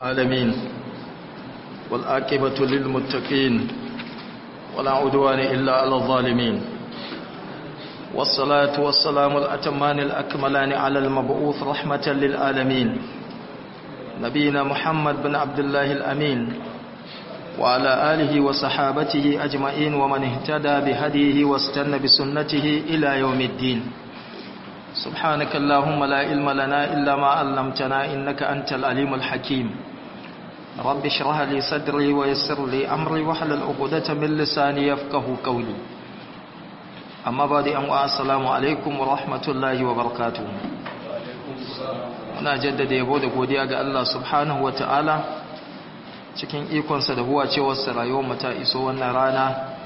العالمين والآكبة للمتقين ولا عدوان إلا على الظالمين والصلاة والسلام الأتمان الأكملان على المبعوث رحمة للعالمين نبينا محمد بن عبد الله الأمين وعلى آله وصحابته أجمعين ومن اهتدى بهديه واستنى بسنته إلى يوم الدين سبحانك اللهم لا علم لنا إلا ما علمتنا إنك أنت العليم الحكيم رب اشرح لي صدري ويسر لي أمري واحلل عقدة من لساني يفقه قولي أما بعد أن السلام عليكم ورحمة الله وبركاته muna jaddada yabo da godiya ga Allah subhanahu wata'ala cikin ikonsa da huwa cewarsa rayuwar mu ta iso wannan rana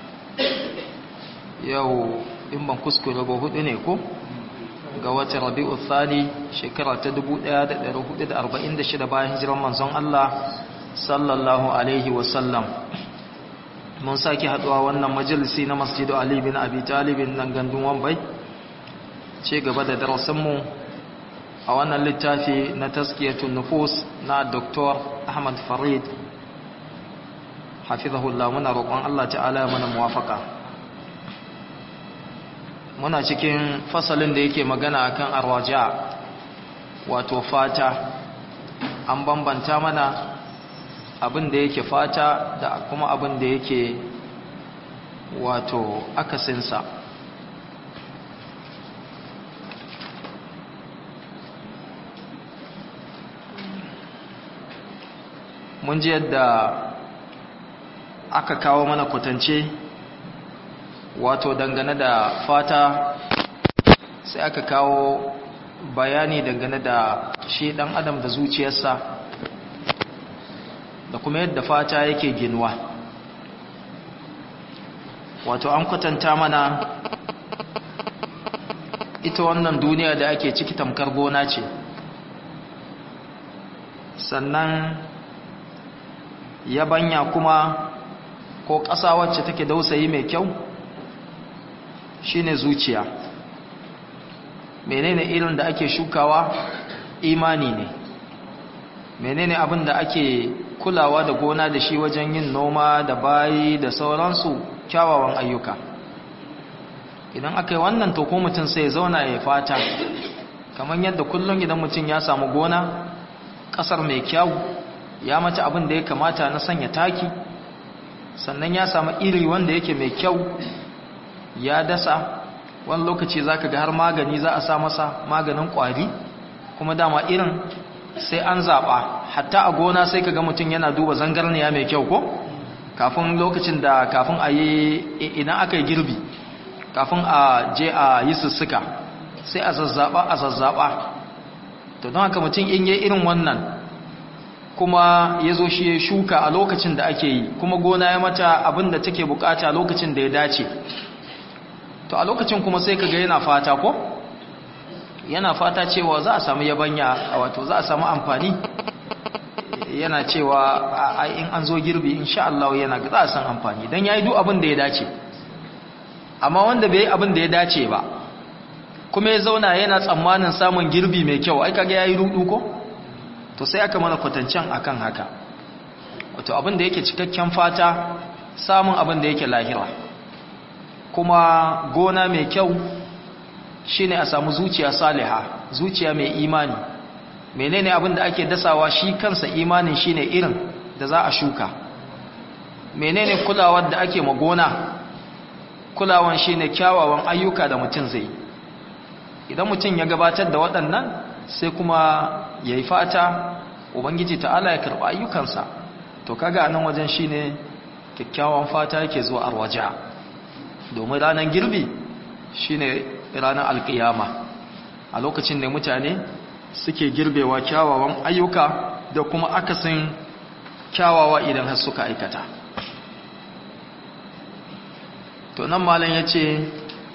yau in ban kuskure ba hudu ne ko ga watan rabi'u thani shekara ta 1446 bayan hijiran manzon Allah sallallahu alaihi wasallam mun sake haduwa wannan majalisi na masjidu Ali bin Abi Talib nan gandun Wambai ce gaba da darasinmu a wannan littafi na taskiyatun nufus na Dr. Ahmad Farid hafizahullah muna roƙon Allah ta'ala ya mana muwafaka muna cikin fasalin da yake magana akan arwaja wato fata an bambanta mana abin da yake fata da kuma abin da yake wato akasinsa mun ji yadda aka kawo mana kwatance wato dangane da fata sai aka kawo bayani dangane da shi dan adam da zuciyarsa da kuma yadda fata yake ginuwa wato an kwatanta mana ita wannan duniya da ake ciki tamkar gona ce sannan yabanya kuma ko ƙasa wacce take dausayi mai kyau shine zuciya menene irin da ake shukawa imani ne menene abin da ake kulawa da gona da shi wajen yin noma da bayi da sauransu kyawawan ayyuka idan aka yi wannan to ko mutum sai zauna ya fata kamar yadda kullum idan mutum ya samu gona ƙasar mai kyau ya mata abin da ya kamata na sanya taki sannan ya samu iri wanda yake mai kyau ya dasa wani lokaci za ka ga har magani za a sa masa maganin ƙwari kuma dama irin sai an zaɓa hatta a gona sai ka ga mutum yana duba zangarniya mai kyau ko kafin lokacin da kafin a yi idan aka yi girbi kafin a je a yi sussuka sai a zazzaɓa a zazzaɓa to don haka mutum in yi irin wannan kuma ya zo shi ya shuka a lokacin da ake yi kuma gona ya mata abin da take bukata lokacin da ya dace to a lokacin kuma sai kaga yana fata ko yana fata cewa za a samu yabanya wato za a samu amfani yana cewa ai in an zo girbi insha Allah yana za a san amfani dan yayi duk abin da ya dace amma wanda bai yi abin da ya dace ba kuma ya zauna yana tsammanin samun girbi mai kyau ai kaga yayi rudu ko to sai aka mana kwatancen akan haka wato abin da yake cikakken fata samun abin da yake lahira kuma gona mai kyau shine a samu zuciya saliha zuciya mai imani menene abin da ake dasawa shi kansa imanin shine irin da za a shuka menene kulawar da ake magona kulawan shine kyawawan ayyuka da mutum zai idan mutum ya gabatar da waɗannan sai kuma yayi fata ubangiji ta'ala ya karɓi ayyukansa to kaga nan wajen shine kyakkyawan fata yake zuwa arwaja domin ranar girbi shine ranar alkiyama a lokacin da mutane suke girbewa kyawawan ayyuka da kuma akasin kyawawa idan har suka aikata to nan malam ya ce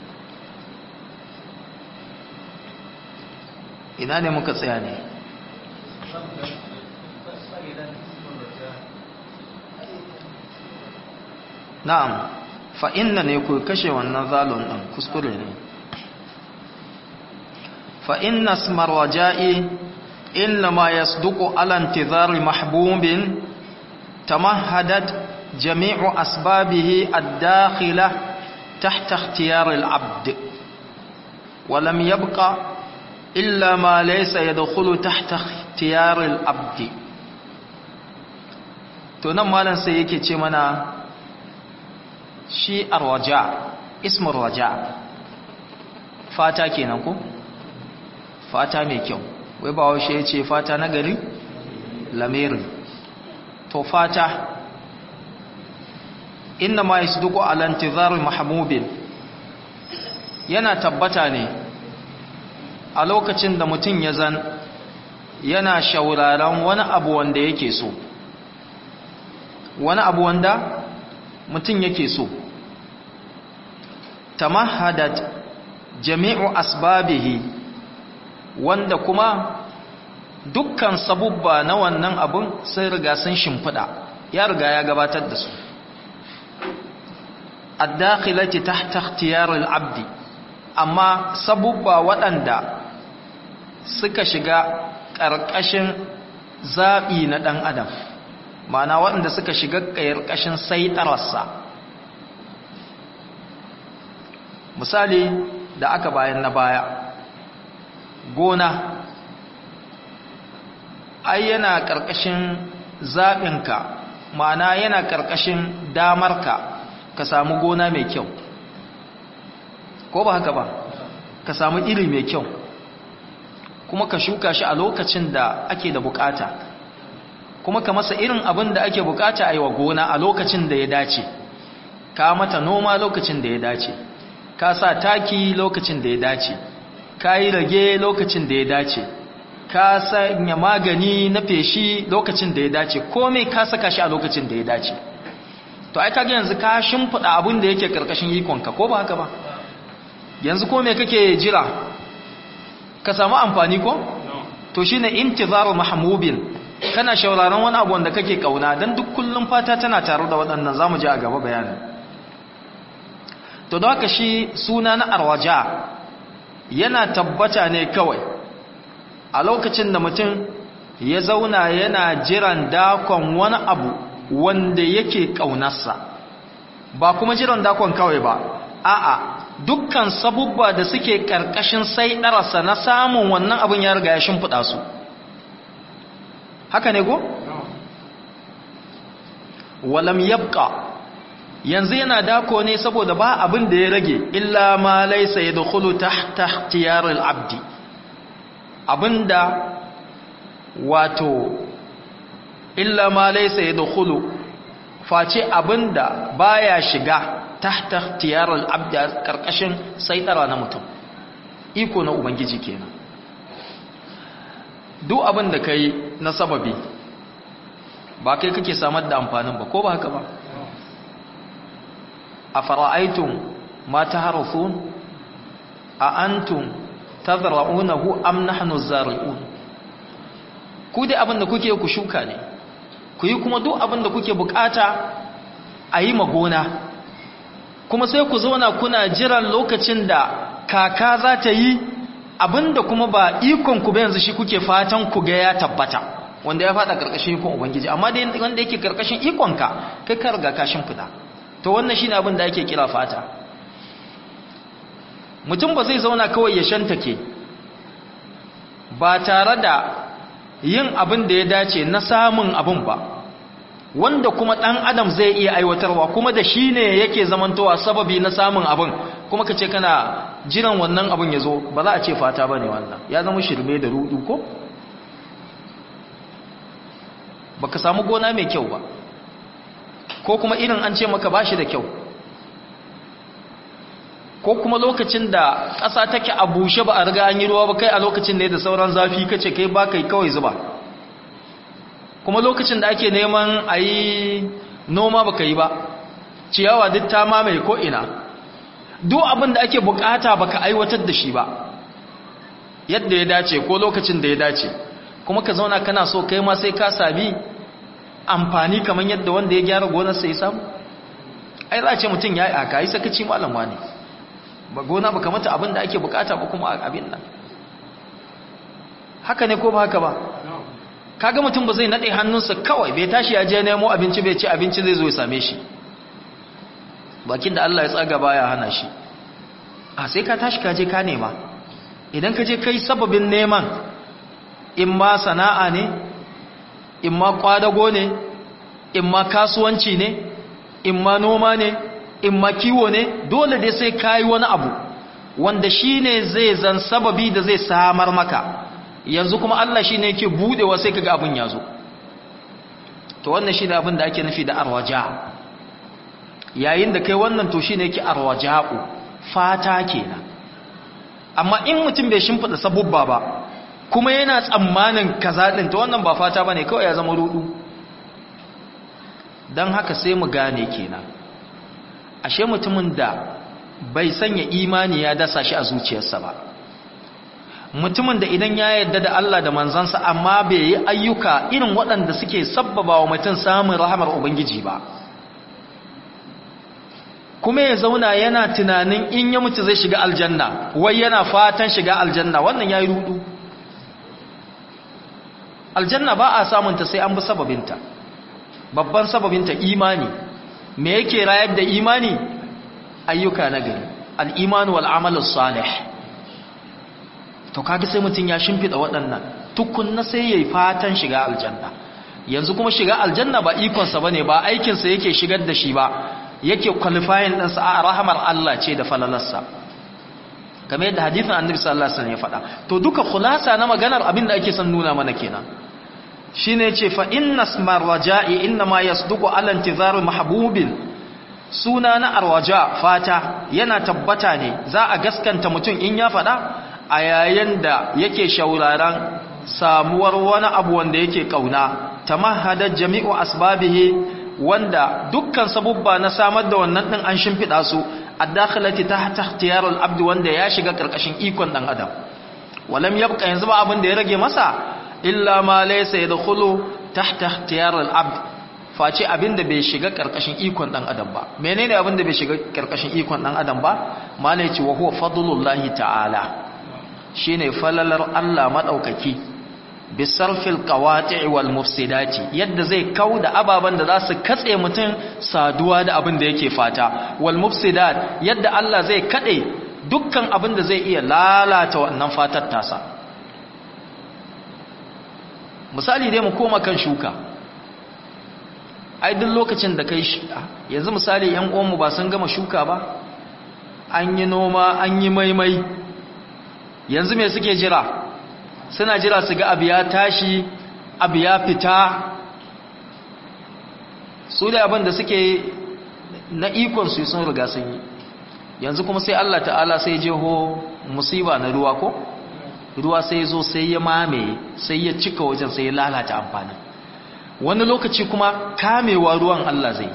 ina ne muka tsaya ne na'am fa inna ne ku kashe wannan zalun ɗin kuskure ne fa inna smar waja'i إنما يصدق على انتظار محبوب تمهدت جميع أسبابه الداخلة تحت اختيار العبد ولم يبقى إلا ما ليس يدخل تحت اختيار العبد tunan malam sai yake ce mana shi arwaja ismur raja fata kenan ko fata mai kyau wai ba washe ya ce fata na gari lamirin to fata inna ma yasduqu ala intizar mahmubin yana tabbata ne a lokacin da mutum ya zan yana shauraron wani abu wanda yake so wani abu wanda mutum yake so tamahadat jami'u asbabihi wanda kuma dukkan sabubba na wannan abun sai riga sun shimfiɗa ya riga ya gabatar da su addakhilati tahta ikhtiyar al-abdi amma sabubba waɗanda suka shiga ƙarƙashin zaɓi na ɗan adam ma'ana waɗanda suka shiga ƙarƙashin saitararsa misali da aka bayan na baya gona ai yana ƙarƙashin zaɓinka ma'ana yana ƙarƙashin damarka ka samu gona mai kyau ko ba haka ba ka samu iri mai kyau kuma ka shuka shi a lokacin da ake da bukata kuma ka masa irin abin da ake bukata a yi wa gona a lokacin da ya dace ka mata noma lokacin da ya dace ka sa taki lokacin da ya dace ka yi rage lokacin da ya dace ka sanya magani na feshi lokacin da ya dace komai ka saka shi a lokacin da ya dace to ai kage yanzu ka shimfida abin da yake karkashin ikonka ko ba haka ba yanzu ko me kake jira ka samu amfani ko to shine intizaru mahmubin kana shauraron wani abu wanda kake kauna dan duk kullum fata tana tare da waɗannan zamu ji a gaba bayanin to da haka shi suna na arwaja yana tabbata ne kawai a lokacin da mutum ya zauna yana jiran dakon wani abu wanda yake ƙaunarsa ba kuma jiran dakon kawai ba a'a dukkan sabubba da suke ƙarƙashin sai ɗarasa na samun wannan abin ya riga ya shimfiɗa su haka ne go? walam yabqa yanzu yana dako ne saboda ba abin da ya rage illa ma laysa yadkhulu tahta ikhtiyar al-abdi abinda wato illa ma laysa yadkhulu face abinda baya shiga tahta ikhtiyar al-abdi karkashin saitara na mutum iko na ubangiji kenan duk abin da kai na sababi ba kai kake samar da amfanin ba ko ba haka ba أفرأيتم ما تهرثون أأنتم تذرعونه أم نحن الزارعون ku dai abin da kuke ku shuka ne ku yi kuma duk abin da kuke bukata a yi magona kuma sai ku zauna kuna jiran lokacin da kaka za ta yi abin da kuma ba ikon ku ba yanzu shi kuke fatan ku ga ya tabbata wanda ya fada karkashin ikon ubangiji amma dai wanda yake karkashin ikonka kai ka riga kashin fida to wannan shine abin da ake kira fata mutum ba zai zauna kawai ya shantake ba tare da yin abin da ya dace na samun abin ba wanda kuma dan adam zai iya aiwatarwa kuma da shi ne yake zamantowa sababi na samun abin kuma ka ce kana jiran wannan abin ya zo ba za a ce fata ba ne wannan ya zama shirme da rudu ko ba ka samu gona mai kyau ba ko kuma irin an ce maka bashi da kyau ko kuma lokacin da ƙasa take a bushe ba a riga an yi ruwa ba kai a lokacin da ya da sauran zafi kace kai ba kai kawai zuba kuma lokacin da ake neman a yi noma ba yi ba ciyawa duk ta mamaye ko'ina duk abin da ake bukata baka aiwatar da shi ba yadda ya dace ko lokacin da ya dace kuma ka zauna kana so kai ma sai ka sami amfani kamar yadda wanda ya gyara gonarsa ya samu ai za a ce mutum ya yi aka yi sakaci malam wani ba gona ba kamata abin da ake bukata ba kuma abin nan haka ne ko ba haka ba kaga mutum ba zai nade hannunsa kawai bai tashi ya je nemo abinci bai ci abinci zai zo ya same shi bakin da Allah ya tsaga baya hana shi a sai ka tashi ka je ka nema idan ka je kai sababin neman in ma sana'a ne in ma kwadago ne in ma kasuwanci ne in ma noma ne in ma kiwo ne dole dai sai kayi wani abu wanda shine zai zan sababi da zai samar maka yanzu kuma Allah shine yake budewa sai kaga abin yazo to wannan shine abin da ake nufi da arwaja yayin da kai wannan to shine yake arwaja'u fata kenan amma in mutum bai shimfida sabubba ba kuma yana tsammanin kaza din to wannan ba fata bane kawai ya zama rudu dan haka sai mu gane kenan ashe mutumin da bai sanya imani ya dasa shi a zuciyarsa ba mutumin da idan ya yarda da Allah da manzansa amma bai yi ayyuka irin waɗanda suke sabbaba wa mutum samun rahamar ubangiji ba kuma ya zauna yana tunanin in ya mutu zai shiga aljanna wai yana fatan shiga aljanna wannan yayi rudu aljanna ba a samunta sai an bi sababinta babban sababinta imani me yake rayar da imani ayyuka na gari al'imanu wal'amalus salih to kaga sai mutum ya shimfiɗa waɗannan tukunna sai ya yi fatan shiga aljanna yanzu kuma shiga aljanna ba ikonsa ba ne ba aikinsa yake shigar da shi ba yake kwalifayin ɗansa a rahamar Allah ce da falalarsa kamar yadda hadithin annabi sallallahu alaihi wasallam ya faɗa to duka khulasa na maganar abin da ake son nuna mana kenan shine yace fa inna ismar raja'i inna ma yasduqu ala intizar mahbubin suna na arwaja fata yana tabbata ne za a gaskanta mutum in ya faɗa a yayin da yake shauraran samuwar wani abu wanda yake kauna tamahhada jami'u asbabihi wanda dukkan sabubba na samar da wannan din an shimfida su ad-dakhilati tahta ikhtiyarul abd wanda ya shiga karkashin ikon dan adam walam yabqa yanzu ba abin da ya rage masa illa ma laysa yadkhulu tahta ikhtiyarul abd face abin da bai shiga karkashin ikon dan adam ba menene abin da bai shiga karkashin ikon dan adam ba malai ce wa huwa fadlullahi ta'ala shine falalar Allah madaukaki bisarfil qawati' wal mufsidati yadda zai kauda ababan da za su katse mutum saduwa da abin da yake fata wal mufsidat yadda Allah zai kade dukkan abin da zai iya lalata wannan fatar tasa misali dai mu koma kan shuka ai duk lokacin da kai yanzu misali yan uwanmu ba sun gama shuka ba an yi noma an yi maimai yanzu me suke jira suna jira su ga abu ya tashi abu ya fita su da abin da suke na ikon su sun riga sun yi yanzu kuma sai Allah ta'ala sai jeho musiba na ruwa ko ruwa sai zo sai ya mame sai ya cika wajen sai ya lalata amfanin wani lokaci kuma kamewa ruwan Allah zai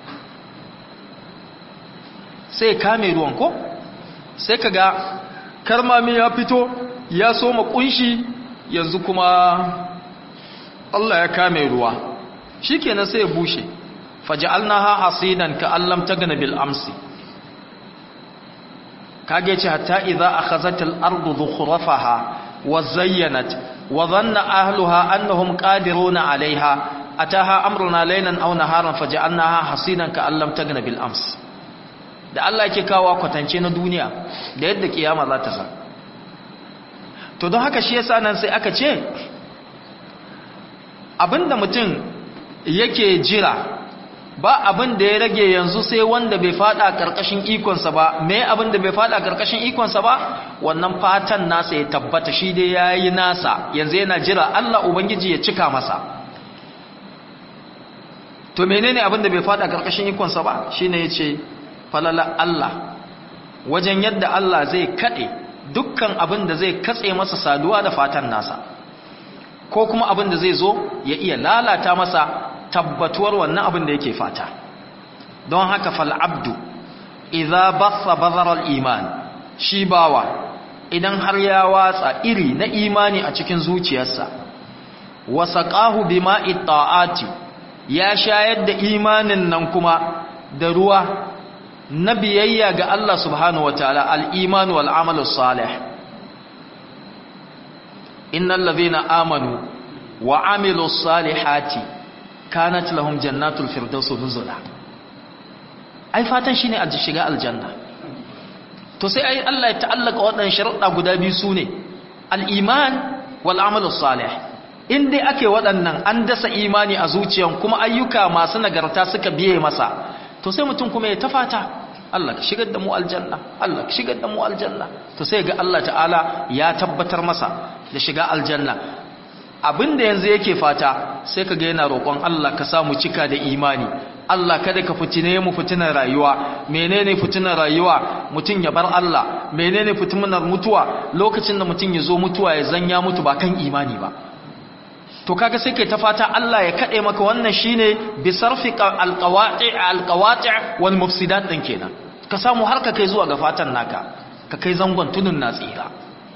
sai kame ruwan ko sai kaga karmami ya fito ya soma kunshi yanzu kuma Allah ya kame ruwa shikenan sai ya bushe faj'alnaha hasidan ka allam tagna bil amsi kage ce hatta idza akhazat al ardu dhukhrafaha wa zayyanat wa dhanna ahluha annahum qadiruna 'alayha ataha amruna laylan aw naharan faj'alnaha hasidan ka allam tagna bil amsi da Allah yake kawo kwatance na duniya da yadda kiyama za ta zama to don haka shi yasa nan sai aka ce abinda mutum yake jira ba abin da ya rage yanzu sai wanda bai fada karkashin ikonsa ba me abin da bai fada karkashin ikonsa ba wannan fatan nasa ya tabbata shi dai yayi nasa yanzu yana jira Allah ubangiji ya cika masa to menene abin da bai fada karkashin ikonsa ba shine yace falala Allah wajen yadda Allah zai kade dukkan abin da zai katse masa saduwa da fatan nasa ko kuma abin da zai zo ya iya lalata masa tabbatuwar wannan abin da yake fata don haka fal abdu idza batha bazara al iman shi bawa idan har ya watsa iri na imani a cikin zuciyarsa wasaqahu bima'i ta'ati ya shayar da imanin nan kuma da ruwa na biyayya ga Allah subhanahu wa ta'ala al'imanu wal'amalu salih innal ladhina amanu wa amilu salihati kanat lahum jannatul firdaus nuzula ai fatan shine a shiga aljanna to sai ai Allah ya ta'allaka waɗannan sharuɗa guda biyu sune al-iman wal amalu salih in dai ake waɗannan an dasa imani a zuciyan kuma ayyuka masu nagarta suka biye masa to sai mutum kuma ya tafata Allah ka shigar da mu aljanna Allah ka shigar da mu aljanna to sai ga Allah ta'ala ya tabbatar masa da shiga aljanna abinda yanzu yake fata sai ka ga yana roƙon Allah ka samu cika da imani Allah kada ka fitine mu fitinar rayuwa menene fitinar rayuwa mutum ya bar Allah menene fitinar mutuwa lokacin da mutum ya zo mutuwa ya zanya mutu ba kan imani ba to kaga sai kai ta fata Allah ya kade maka wannan shine bi sarfi alqawati alqawati wal mufsidat din kenan ka samu har ka kai zuwa ga fatan naka ka kai zangon tunun na tsira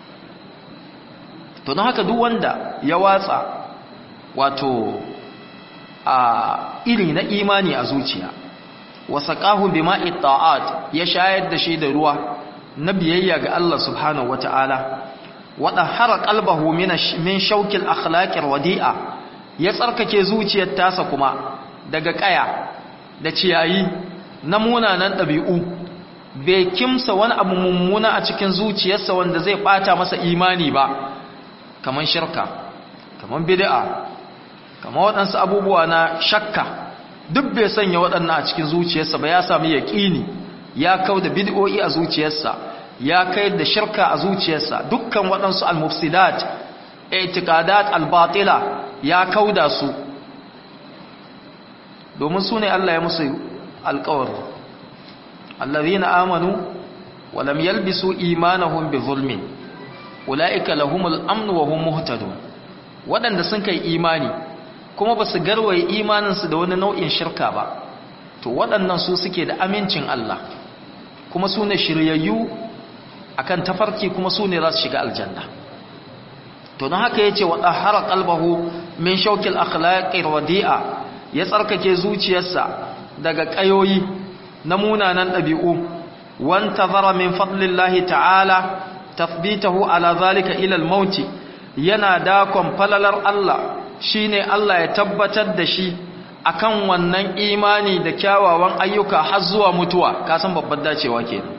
to don haka duk wanda ya watsa wato a iri na imani a zuciya wasaqahu bima'i ta'at ya shayar da shi da ruwa na biyayya ga Allah subhanahu wataala wada hara qalbahu min shawkil akhlaqir wadi'a ya tsarkake zuciyar tasa kuma daga kaya da ciyayi na munanan dabi'u bai kimsa wani abu mummuna a cikin zuciyarsa wanda zai bata masa imani ba kaman shirka kaman bid'a kaman waɗansu abubuwa na shakka duk bai sanya waɗannan a cikin zuciyarsa ba ya sami yaƙini ya kauda bid'o'i a zuciyarsa ya kai da shirka a zuciyarsa dukkan waɗansu al-mufsidat i'tiqadat al-batila ya kauda su domin su ne Allah ya musu alƙawari allazina amanu wa lam yalbisu imanahum bi zulmin ulaika lahumul amn wa hum muhtadun waɗanda sun kai imani kuma ba su garwaye imaninsu da wani nau'in shirka ba to waɗannan su suke da amincin Allah kuma su ne shiryayyu akan tafarki kuma su ne za su shiga aljanna to don haka yace wa tahara qalbahu min shawkil akhlaqir wadi'a ya tsarkake zuciyarsa daga kayoyi na munanan dabi'u wantazara min fadlillahi ta'ala tathbitahu ala zalika ila al-maut yana dakon falalar Allah shine Allah ya tabbatar da shi akan wannan imani da kyawawan ayyuka har zuwa mutuwa ka san babbar dacewa kenan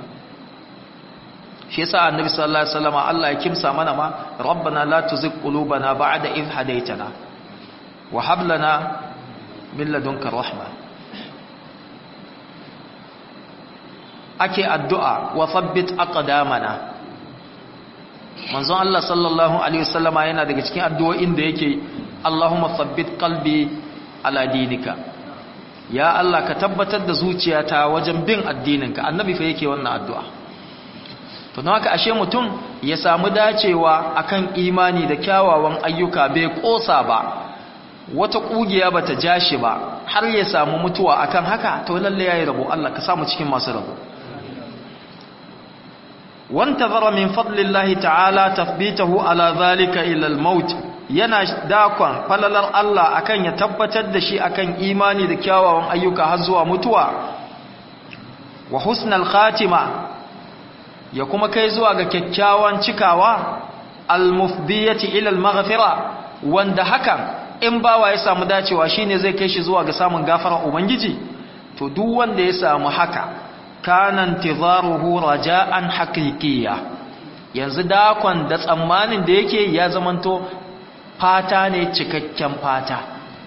shi yasa annabi sallallahu alaihi wasallam Allah ya kimsa mana ma rabbana la tuzigh qulubana ba'da idh hadaytana wa hab lana min ladunka rahma ake addu'a wa thabbit aqdamana manzon Allah sallallahu alaihi wasallam yana daga cikin addu'o'in da yake Allahumma thabbit qalbi ala dinika ya Allah ka tabbatar da zuciyata wajen bin addininka annabi fa yake wannan addu'a to don haka ashe mutum ya samu dacewa akan imani da kyawawan ayyuka bai kosa ba wata kugiya bata ja shi ba har ya samu mutuwa akan haka to lalle yayi rabo Allah ka samu cikin masu rabo wantazara min fadlillahi ta'ala tathbitahu ala zalika ila al-maut yana dakon falalar Allah akan ya tabbatar da shi akan imani da kyawawan ayyuka har zuwa mutuwa wa husnal khatima ya kuma kai zuwa ga kyakkyawan cikawa al-mufdiyati ila al-maghfira wanda hakan in bawa ya samu dacewa shine zai kai shi zuwa ga samun gafarar ubangiji to duk wanda ya samu haka kana intizaruhu raja'an haqiqiyya yanzu dakon da tsammanin da yake ya zamanto fata ne cikakken fata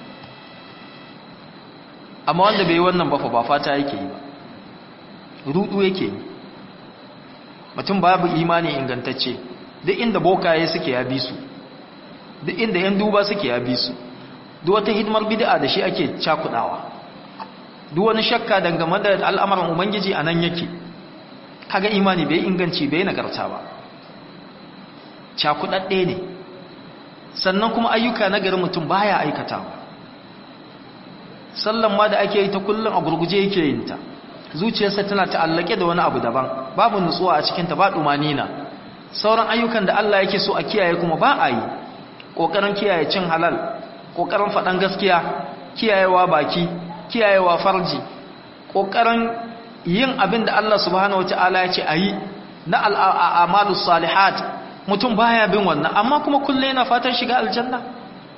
amma wanda bai yi wannan ba fa ba fata yake yi ba rudu yake yi mutum babu imani ingantacce duk inda bokaye suke ya bi su duk inda yan duba suke ya bi su duk wata hidimar bid'a da shi ake cakudawa duk wani shakka dangane da al'amuran ubangiji a nan yake kaga imani bai inganci bai nagarta ba cakudadde ne sannan kuma ayyuka na garin mutum baya aikatawa sallan ma da ake yi ta kullum a gurguje yake yin ta zuciyarsa tana ta'allake da wani abu daban babu nutsuwa a cikinta ba na. sauran ayyukan da Allah yake so a kiyaye kuma ba a yi ƙoƙarin kiyaye cin halal ƙoƙarin faɗan gaskiya kiyayewa baki kiyayewa farji ƙoƙarin yin abin da Allah subhanahu wata'ala ya ce a yi na al'amalu salihat mutum baya bin wannan amma kuma kullum yana fatan shiga aljanna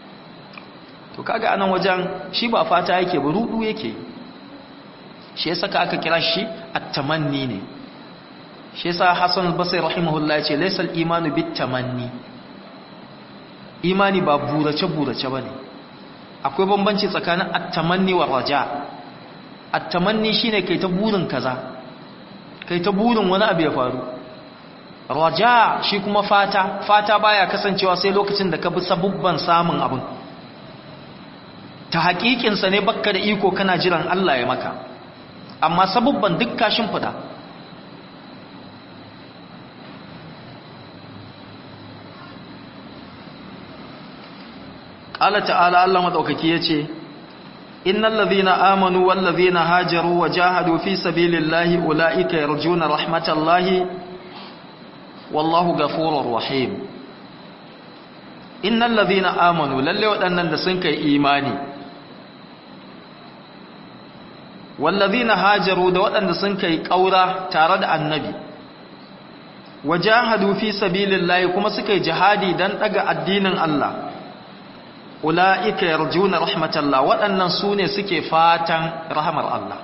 to kaga anan wajen shi ba fata yake ba rudu yake shi yasa ka aka kira shi at-tamanni ne shi yasa Hassan al-Basri rahimahullah yace laysa al-imanu bit-tamanni imani ba burace burace bane akwai bambanci tsakanin at-tamanni wa raja at-tamanni shine kai ta burin kaza kai ta burin wani abu ya faru raja shi kuma fata fata baya kasancewa sai lokacin da ka bi sabubban samun abin ta haƙiƙinsa ne bakka da iko kana jiran Allah ya maka amma sabubban duk kashin fida ƙala ta'ala Allah maɗaukaki ya ce innal ladhina amanu wal ladhina hajaru wa jahadu fi sabilillahi ulaika yarjuna rahmatallahi wallahu ghafurur rahim innal ladhina amanu lalle waɗannan da sun kai imani wal ladhina hajaru da waɗanda sun kai ƙaura tare da annabi wajahadu fi sabilillahi kuma suka yi jihadi dan daga addinin Allah ula'ika yarjuna rahmatallah waɗannan su ne suke fatan rahamar Allah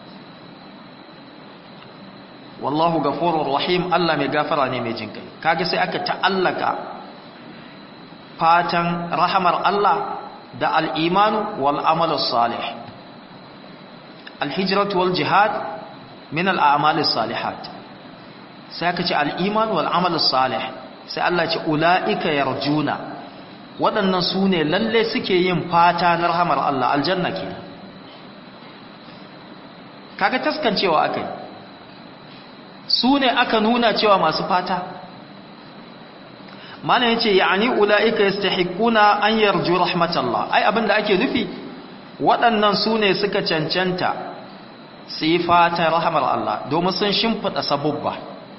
wallahu gafurur rahim Allah mai gafara ne mai jinkai kage sai aka ta'allaka fatan rahamar Allah da al-iman wal amal salih al-hijratu wal jihad min al-a'mal salihat sai aka ce al-iman wal amal salih sai Allah ce ula'ika yarjuna waɗannan su ne lalle suke yin fata na rahamar Allah aljanna ke kaga taskancewa aka yi su ne aka nuna cewa masu fata mana yace ya'ani ulaika yastahiquna an yarju rahmatallah ai abinda ake nufi waɗannan su ne suka cancanta su yi fata rahamar Allah domin sun shimfida sabubba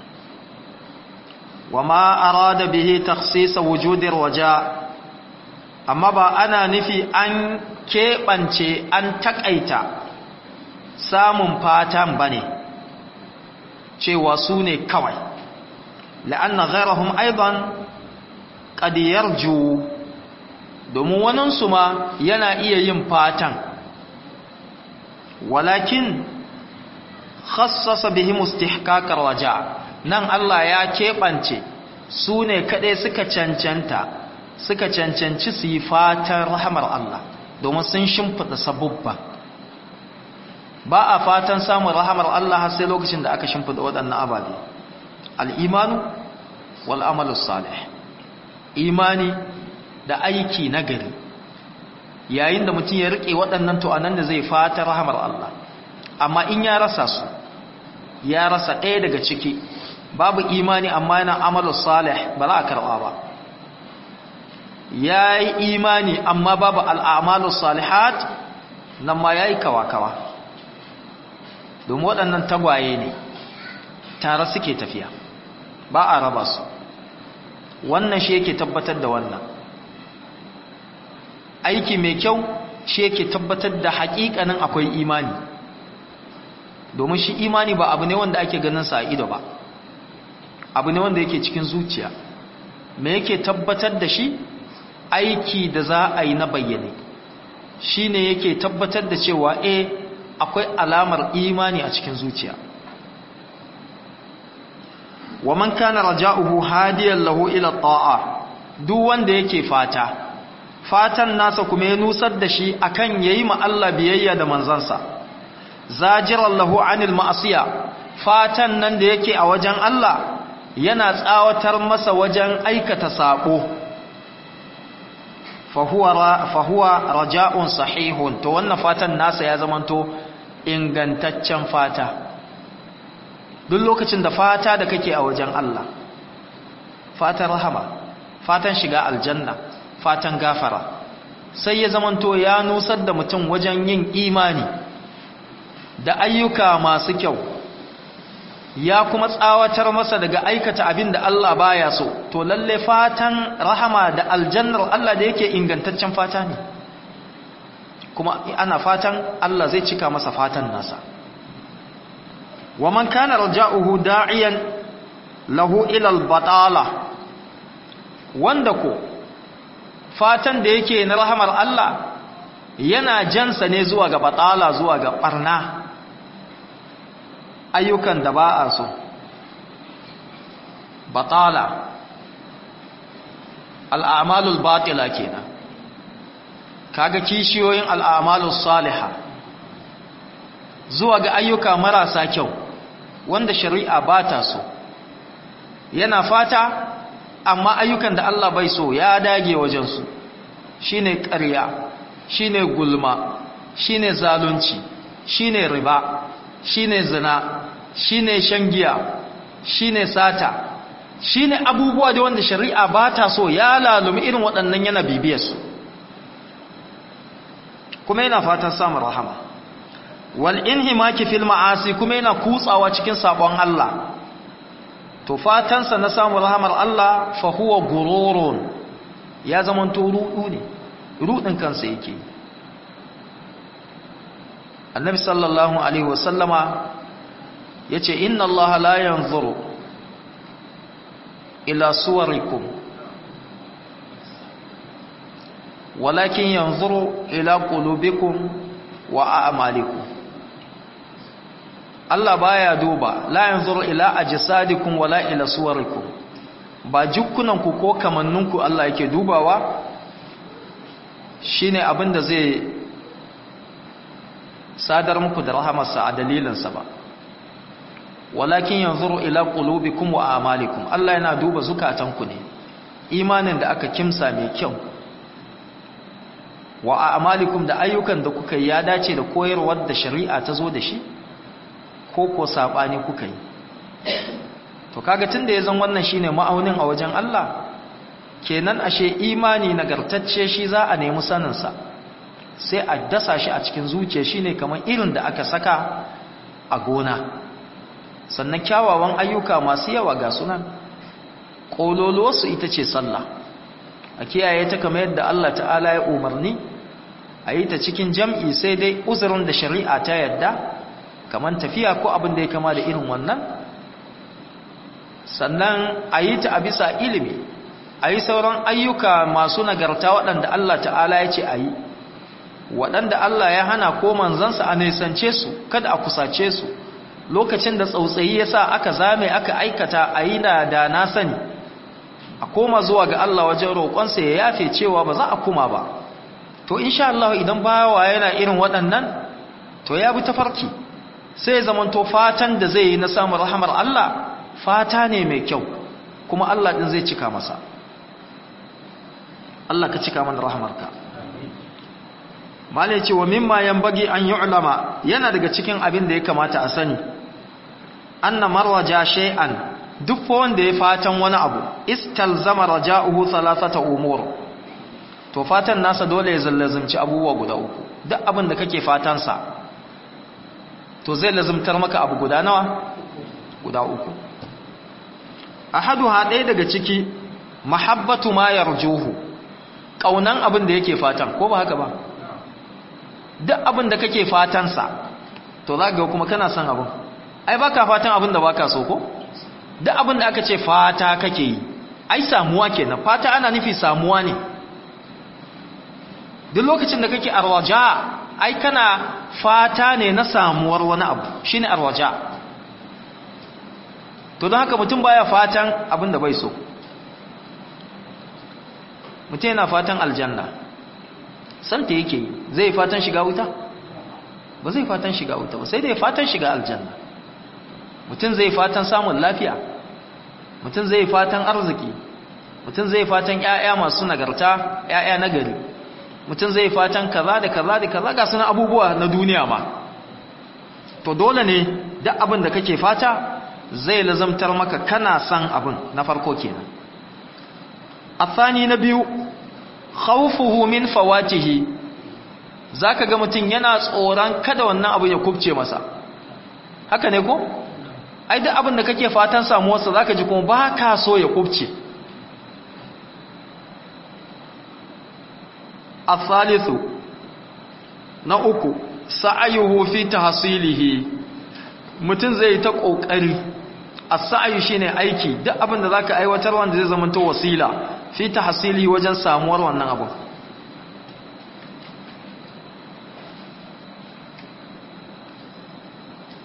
wama arada bihi takhsis wujudir waja amma ba ana nufi an keɓance an taƙaita samun fatan ba ne cewa su ne kawai la'anna ghairahum aidan qad yarju domin waninsu ma yana iya yin fatan walakin khassasa bihim istihqaqar waja nan Allah ya keɓance su ne kaɗai suka cancanta suka cancanci su yi fatan rahamar Allah domin sun shimfiɗa sabubba ba a fatan samun rahamar Allah har sai lokacin da aka shimfiɗa waɗannan ababe al'imanu wal'amalu salih imani da aiki na gari yayin da mutum ya riƙe waɗannan tu'anan da zai fata rahamar Allah amma in ya rasa su ya rasa ɗaya daga ciki babu imani amma yana amalu salih ba za a karɓa ba ya yi imani amma babu al'amalu salihat nan ma ya yi kawa-kawa domin waɗannan tagwaye ne tare suke tafiya ba a raba su wannan shi yake tabbatar da wannan aiki mai kyau shi yake tabbatar da haƙiƙanin akwai imani domin shi imani ba abu ne wanda ake ganin sa a ido ba abu ne wanda yake cikin zuciya me yake tabbatar da shi aiki da za a yi na bayyane shi ne yake tabbatar da cewa e akwai alamar imani a cikin zuciya wa man kana raja'uhu hadiyan lahu ila ta'a duk wanda yake fata fatan nasa kuma ya nusar da shi akan yayi ma Allah biyayya da manzansa zajiran lahu anil ma'asiya fatan nan da yake a wajen Allah yana tsawatar masa wajen aikata sako fahuwa raja'un sahihun to wannan fatan nasa ya zamanto ingantaccen fata duk lokacin da fata da kake a wajen Allah fatan rahama fatan shiga aljanna fatan gafara sai ya zamanto ya nusar da mutum wajen yin imani da ayyuka masu kyau ya kuma tsawatar masa daga aikata abin da Allah baya so to lalle fatan rahama da aljannar Allah da yake ingantaccen fata ne kuma ana fatan Allah zai cika masa fatan nasa wa man kana raja'uhu da'iyan lahu ila al-batala wanda ko fatan da yake na rahamar Allah yana jansa ne zuwa ga batala zuwa ga barna ayyukan da ba a so batala al'amalul batila kenan kaga kishiyoyin al'amalus saliha zuwa ga ayyuka marasa kyau wanda shari'a ba ta so yana fata amma ayyukan da Allah bai so ya dage wajensu shine ƙarya shine gulma shine zalunci shine riba shine zina shine shan giya shine sata shine abubuwa da wanda shari'a ba ta so ya lalumi irin waɗannan yana bibiyarsu kuma yana fatan samun rahama wal inhimaki fil ma'asi kuma yana kutsawa cikin sabon Allah to fatansa na samun rahamar Allah fa huwa gururun ya zaman to rudu ne rudin kansa yake annabi sallallahu alaihi wasallama yace inna allaha la yanzuru ila suwarikum walakin yanzuru ila qulubikum wa a'malikum Allah baya duba la yanzuru ila ajsadikum wala ila suwarikum ba jukkunanku ko kamanninku Allah yake dubawa shine abinda zai sadar muku da rahamarsa a dalilinsa ba walakin yanzuru ila qulubikum wa a'malikum Allah yana duba zukatanku ne imanin da aka kimsa mai kyau wa a'malikum da ayyukan da kuka yi ya dace da koyarwar da shari'a ta zo da shi ko ko sabani kuka yi to kaga tunda yazan wannan shine ma'aunin a wajen Allah kenan ashe imani nagartacce shi za a nemi sanin sa sai a dasa shi a cikin zuciya shine kamar irin da aka saka a gona sannan kyawawan ayyuka masu yawa ga sunan kololuwarsu ita ce sallah a kiyaye ta kamar yadda Allah ta'ala ya umarni a yi ta cikin jam'i sai dai uzurin da shari'a ta yadda kamar tafiya ko abin da ya kama da irin wannan sannan a yi ta a bisa ilimi a yi sauran ayyuka masu nagarta waɗanda Allah ta'ala ya ce a yi waɗanda Allah ya hana ko manzansa a nisance su kada a kusace su lokacin da tsautsayi ya sa aka zame aka aikata a yi da da na sani a koma zuwa ga Allah wajen roƙonsa ya yafe cewa ba za a kuma ba to insha Allah idan bawa yana irin waɗannan to ya bi tafarki sai zaman to fatan da zai yi na samun rahamar Allah fata ne mai kyau kuma Allah din zai cika masa Allah ka cika mana rahamarka malai ce wa mimma yanbaghi an yu'lama yana daga cikin abin da ya kamata a sani anna marwaja shay'an duk wanda ya fatan wani abu istalzama raja'uhu thalathata umur to fatan nasa dole ya zallazumci abubuwa guda uku duk abin da kake fatan sa to zai lazumtar maka abu guda nawa guda uku ahaduha ɗaya daga ciki mahabbatu ma yarjuhu kaunan abin da yake fatan ko ba haka ba duk abin da kake fatan sa to za ga kuma kana son abin ai baka fatan abin da baka so ko duk abin da aka ce fata kake yi ai samuwa kenan fata ana nufi samuwa ne duk lokacin da kake arwaja ai kana fata ne na samuwar wani abu shine arwaja to don haka mutum baya fatan abin da bai so mutum yana fatan aljanna santa yake yi zai fatan shiga wuta ba zai fatan shiga wuta ba sai dai fatan shiga aljanna mutum zai fatan samun lafiya mutum zai fatan arziki mutum zai fatan ƴaƴa masu nagarta ƴaƴa nagari mutum zai fatan kaza da kaza da kaza ga sunan abubuwa na duniya ma to dole ne duk abin da kake fata zai lazamtar maka kana san abin na farko kenan athani na biyu khawfuhu min fawatihi zaka ga mutum yana tsoron kada wannan abu ya kubce masa haka ne ko ai duk abin da kake fatan samuwarsa zaka ji kuma ba ka so ya kubce athalithu na uku sa'ayuhu fi tahsilihi mutum zai ta kokari as-sa'yu shine aiki duk abin da zaka aiwatar wanda zai zama to wasila fi tahsilihi wajen samuwar wannan abu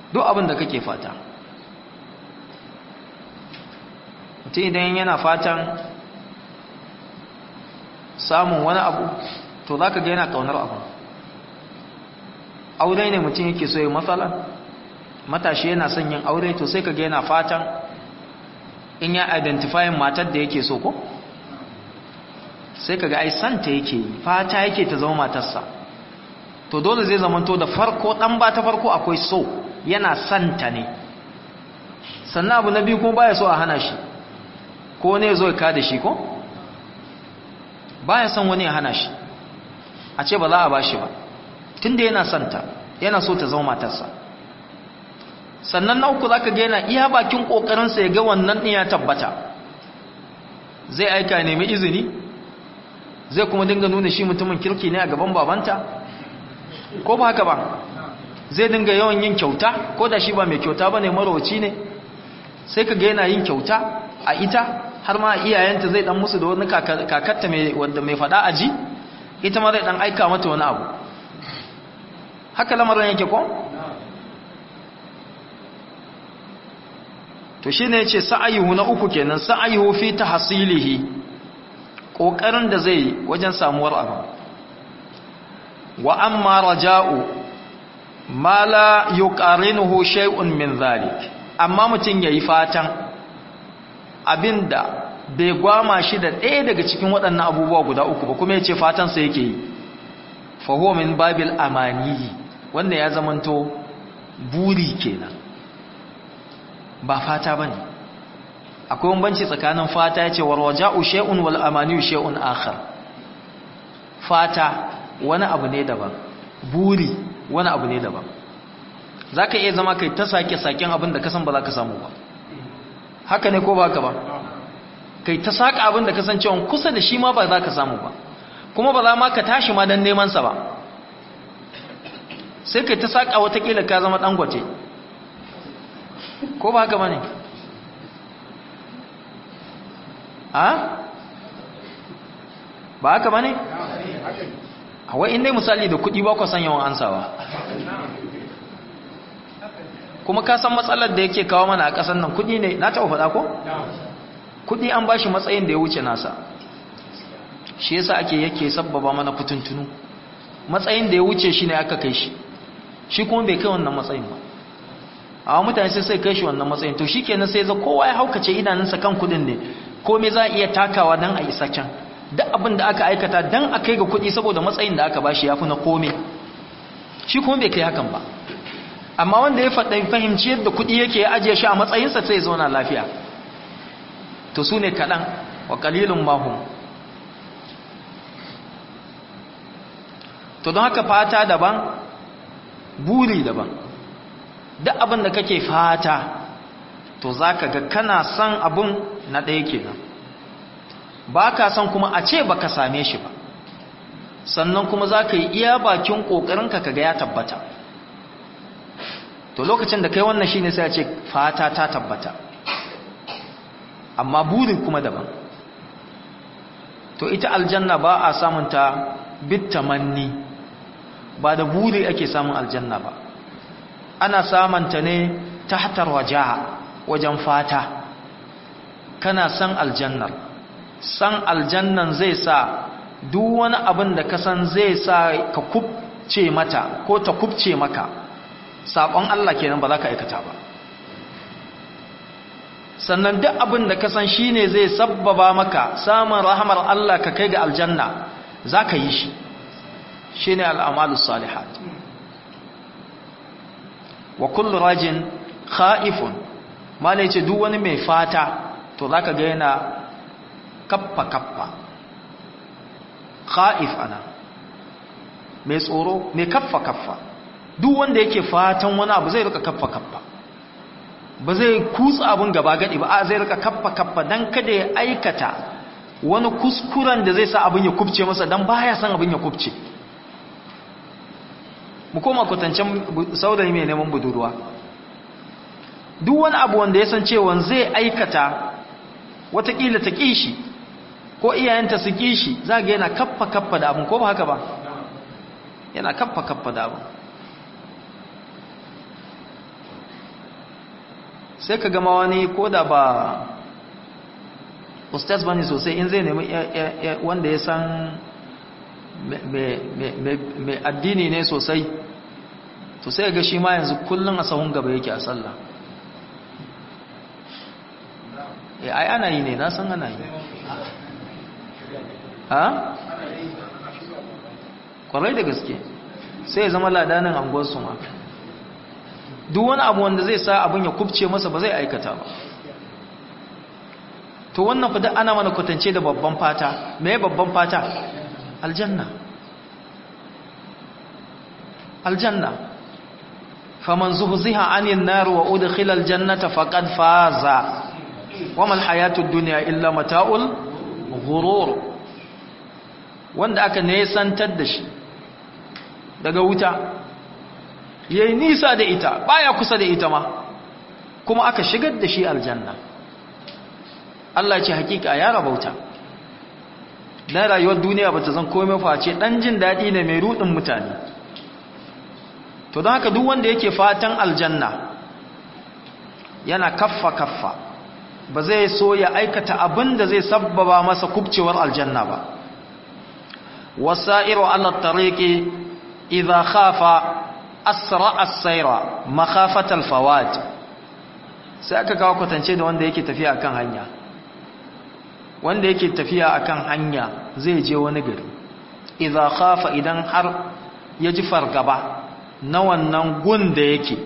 duk abin da kake fata mutum idan yana fatan samun wani abu to za ka ga yana ƙaunar abu aure ne mutum yake so yi matsala matashi yana son yin aure to sai ka ga yana fatan in ya identifying matar da yake so ko sai ka ga ai santa yake yi fata yake ta zama matarsa to dole zai zamanto da farko dan ba ta farko akwai so yana santa ne sannan abu na biyu kuma baya so a hana shi ko ne zo ya kada shi ko baya son wani ya hana shi a ce ba za a bashi ba tunda yana santa yana so ta zama matarsa sannan na uku zaka ga yana iya bakin kokarinsa ya ga wannan din ya tabbata zai aika nemi izini zai kuma dinga nuna shi mutumin kirki ne a gaban babanta ko ba haka ba zai dinga yawan yin kyauta ko da shi ba mai kyauta ba ne marowaci ne sai ka ga yana yin kyauta a ita har ma iyayenta zai dan musu da wani kakatta mai wanda mai fada aji ita ma zai dan aika mata wani abu haka lamarin yake ko to shine yace sa'ayuhu na uku kenan sa'ayuhu fi tahsilihi kokarin da zai wajen samuwar abu wa amma raja'u ma la yuqarinuhu shay'un min zalik amma mutun yayi fatan abinda bai gwama shi da ɗaya daga cikin waɗannan abubuwa guda uku ba kuma yace fatan sa yake yi fa huwa min babil amani wanda ya zamanto buri kenan ba fata bane akwai bambanci tsakanin fata yace warwaja'u shay'un wal amani shay'un akhar fata wani abu ne daban buri wani abu ne daban za ka iya zama kai ta sake-saken abin da kasan ba za ka samu ba haka ne ko ba ka ba kai ta saka abin da kasancewa kusa da shi ma ba za ka samu ba kuma ba za ma ka tashi ma don nemansa ba sai kai ta saka watakila ka zama dangote ko ba haka ba ne a ba haka ba ne wai inda misali da kudi ba ku san yawan ansawa kuma ka san matsalar da yake kawo mana a ƙasar nan kudi ne na taɓa faɗa ko? kudi an bashi matsayin da ya wuce nasa shi yasa ake yake sabbaba mana fituntunu matsayin da ya wuce shi ne aka kai shi shi kuma bai kai wannan matsayin ba a mutane sai sai kai shi wannan matsayin to shi kenan sai za kowa ya haukace idanunsa kan kudin ne komai za a iya takawa don a isa can duk abin da aka aikata don a kai ga kuɗi saboda matsayin da aka bashi ya fi na kome shi kuma bai kai hakan ba amma wanda ya faɗa fahimci yadda kuɗi yake ya ajiye shi a matsayinsa sai zauna lafiya to su ne kaɗan wa ƙalilun mahum to don haka fata daban buri daban duk abin da kake fata to za ka ga kana son abin na ɗaya kenan ba ka san kuma a ce ba ka same shi ba sannan kuma za ka yi iya bakin ƙoƙarinka ka ga ya tabbata to lokacin da kai wannan shi ne sai a ce fata ta tabbata amma burin kuma daban to ita aljanna ba a samunta bitamanni ba da buri ake samun aljanna ba ana samunta ne ta hatar wajaha wajen fata kana san aljannar san aljannan zai sa duk wani abin da ka san zai sa ka kubce mata ko ta kubce maka saƙon Allah kenan ba za ka aikata ba sannan duk abin da ka san shi ne zai sabbaba maka samun rahamar Allah ka kai ga aljanna za ka yi shi shi ne al'amalus salihat wa kullu rajin kha'ifun ma ce duk wani mai fata to za ka ga yana kappa-kappa kha'if ana mai tsoro mai kaffa-kaffa duk wanda yake fatan wani abu zai rika kaffa-kaffa ba zai kutsa abun gaba gadi ba a zai rika kaffa-kaffa don kada ya aikata wani kuskuren da zai sa abin ya kubce masa don baya san abin ya kubce mu koma kwatancen saurayi mai neman budurwa duk wani abu wanda ya san cewa zai aikata watakila ta kishi ko iyayenta su kishi za ga yana kaffa kaffa da abin ko ba haka ba yana kaffa kaffa da abin sai ka gama wani ko da ba ustaz bane sosai in zai nemi wanda ya san mai addini ne sosai to sai ga shi ma yanzu kullum a sahun gaba yake a sallah e ai ana yi ne na san ana yi ha? kwarai da gaske sai ya zama ladanin angonsu ma duk wani abu wanda zai sa abin ya kubce masa ba zai aikata ba to wannan fa ana mana kwatance da babban fata me babban fata aljanna aljanna faman zuhziha anin nar wa udkhila aljannata faqad faza wama alhayatud dunya illa mata'ul ghurur wanda aka nesantar da shi daga wuta yayi nisa da ita baya kusa da ita ma kuma aka shigar da shi aljanna Allah ce hakika ya rabauta dan rayuwar duniya bata zan komai face dan jin dadi ne mai rudin mutane to don haka duk wanda yake fatan aljanna yana kaffa kaffa ba zai so ya aikata abin da zai sabbaba masa kubcewar aljanna ba wasairu ala tariqi idha khafa asra as-sayra makhafata al-fawat sai aka kawo kwatance da wanda yake tafiya akan hanya wanda yake tafiya akan hanya zai je wani gari idza khafa idan har ya ji fargaba na wannan gun da yake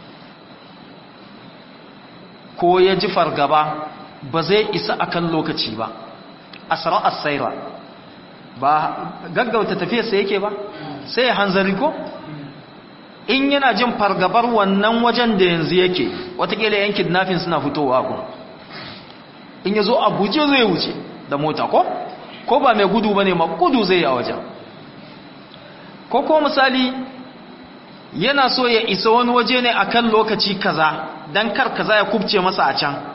ko ya ji fargaba ba zai isa akan lokaci ba asra as-sayra ba gaggauta tafiyarsa yake ba sai ya hanzari ko in yana jin fargabar wannan wajen da yanzu yake watakila yan kidnapping suna fitowa gun in ya zo a guje zai wuce da mota ko ko ba mai gudu ba ne ma gudu zai yi a wajen ko ko misali yana so ya isa wani waje ne akan lokaci kaza don kar kaza ya kubce masa a can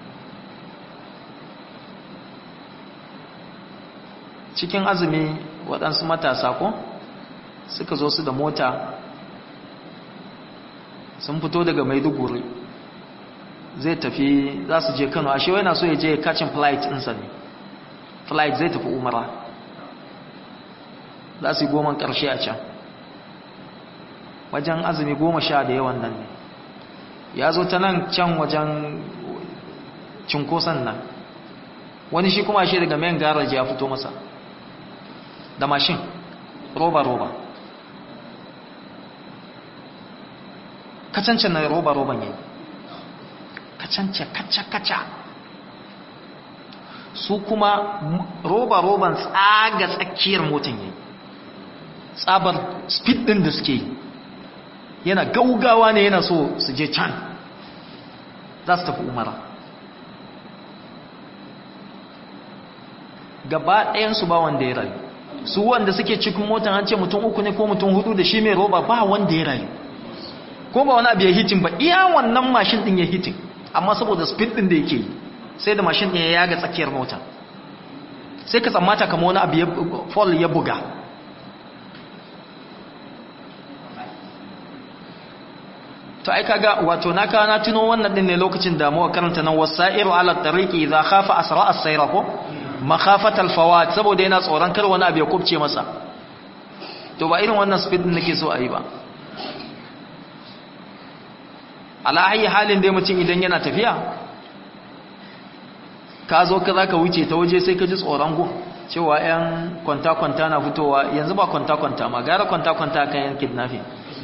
cikin azumi waɗansu matasa ko suka zo su da mota sun fito daga maiduguri zai tafi za su je kano ashe yana so ya je kacin flight ɗinsa ne flight zai tafi umara za su yi goma ƙarshe a can wajen azumi goma sha da yawan nan ne ya zo ta nan can wajen cinkoson nan wani shi kuma shi daga main garaji ya fito masa da mashin roba-roba kacancan na roba-roban yayi kacance kaca-kaca su kuma roba-roban tsaga tsakiyar motin yayi tsabar speed din da suke yana gaugawa ne yana so su je can za su tafi umara gaba ɗayansu ba wanda ya rayu su wanda suke cikin motan an ce mutum uku ne ko mutum hudu da shi mai roba ba wanda ya rayu ko ba wani abu ya hitin ba iya wannan mashin din ya hitin amma saboda speed din da yake yi sai da mashin din ya yaga tsakiyar mota sai ka tsammata kama wani abu ya fall ya buga to ai kaga wato na kawo na tuno wannan din ne lokacin da muka karanta nan wasairu ala tariqi idza khafa asra as-sayra ko makhafat al-fawat saboda yana tsoron kar wani abu ya kubce masa to ba irin wannan speed din nake so a yi ba ala ayi halin dai mutum idan yana tafiya ka zo ka zaka wuce ta waje sai ka ji tsoron go cewa yan kwanta-kwanta na fitowa yanzu ba kwanta-kwanta ma gara kwanta-kwanta kan yan kidnapping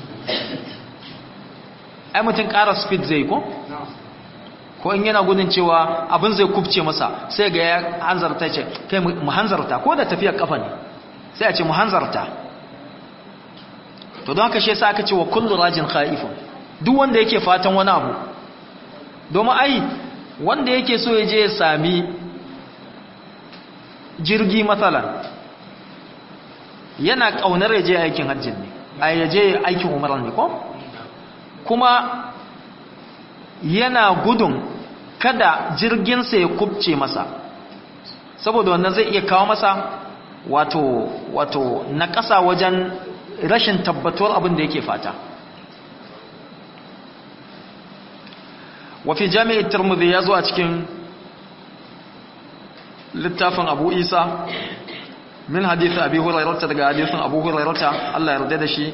ai mutum ƙara speed zai ko? ko in yana gudun cewa abin zai kubce masa sai ga ya hanzarta ce kai mu hanzarta ko da tafiyar kafa ne sai a ce mu hanzarta to don haka shi yasa aka ce wa kullu rajin khaifun duk wanda yake fatan wani abu domin ai wanda yake so ya je ya sami jirgi matsalan yana kaunar ya je aikin hajjin ne a ya je aikin umarar ne ko kuma yana gudun kada jirginsa ya kubce masa saboda wannan zai iya kawo masa wato wato na ƙasa wajen rashin tabbatuwar abin da yake fata wafi jami'i turmudi ya zo a cikin littafin abu isa min hadithin abu hurairata daga hadithin abu hurairata Allah ya yarda da shi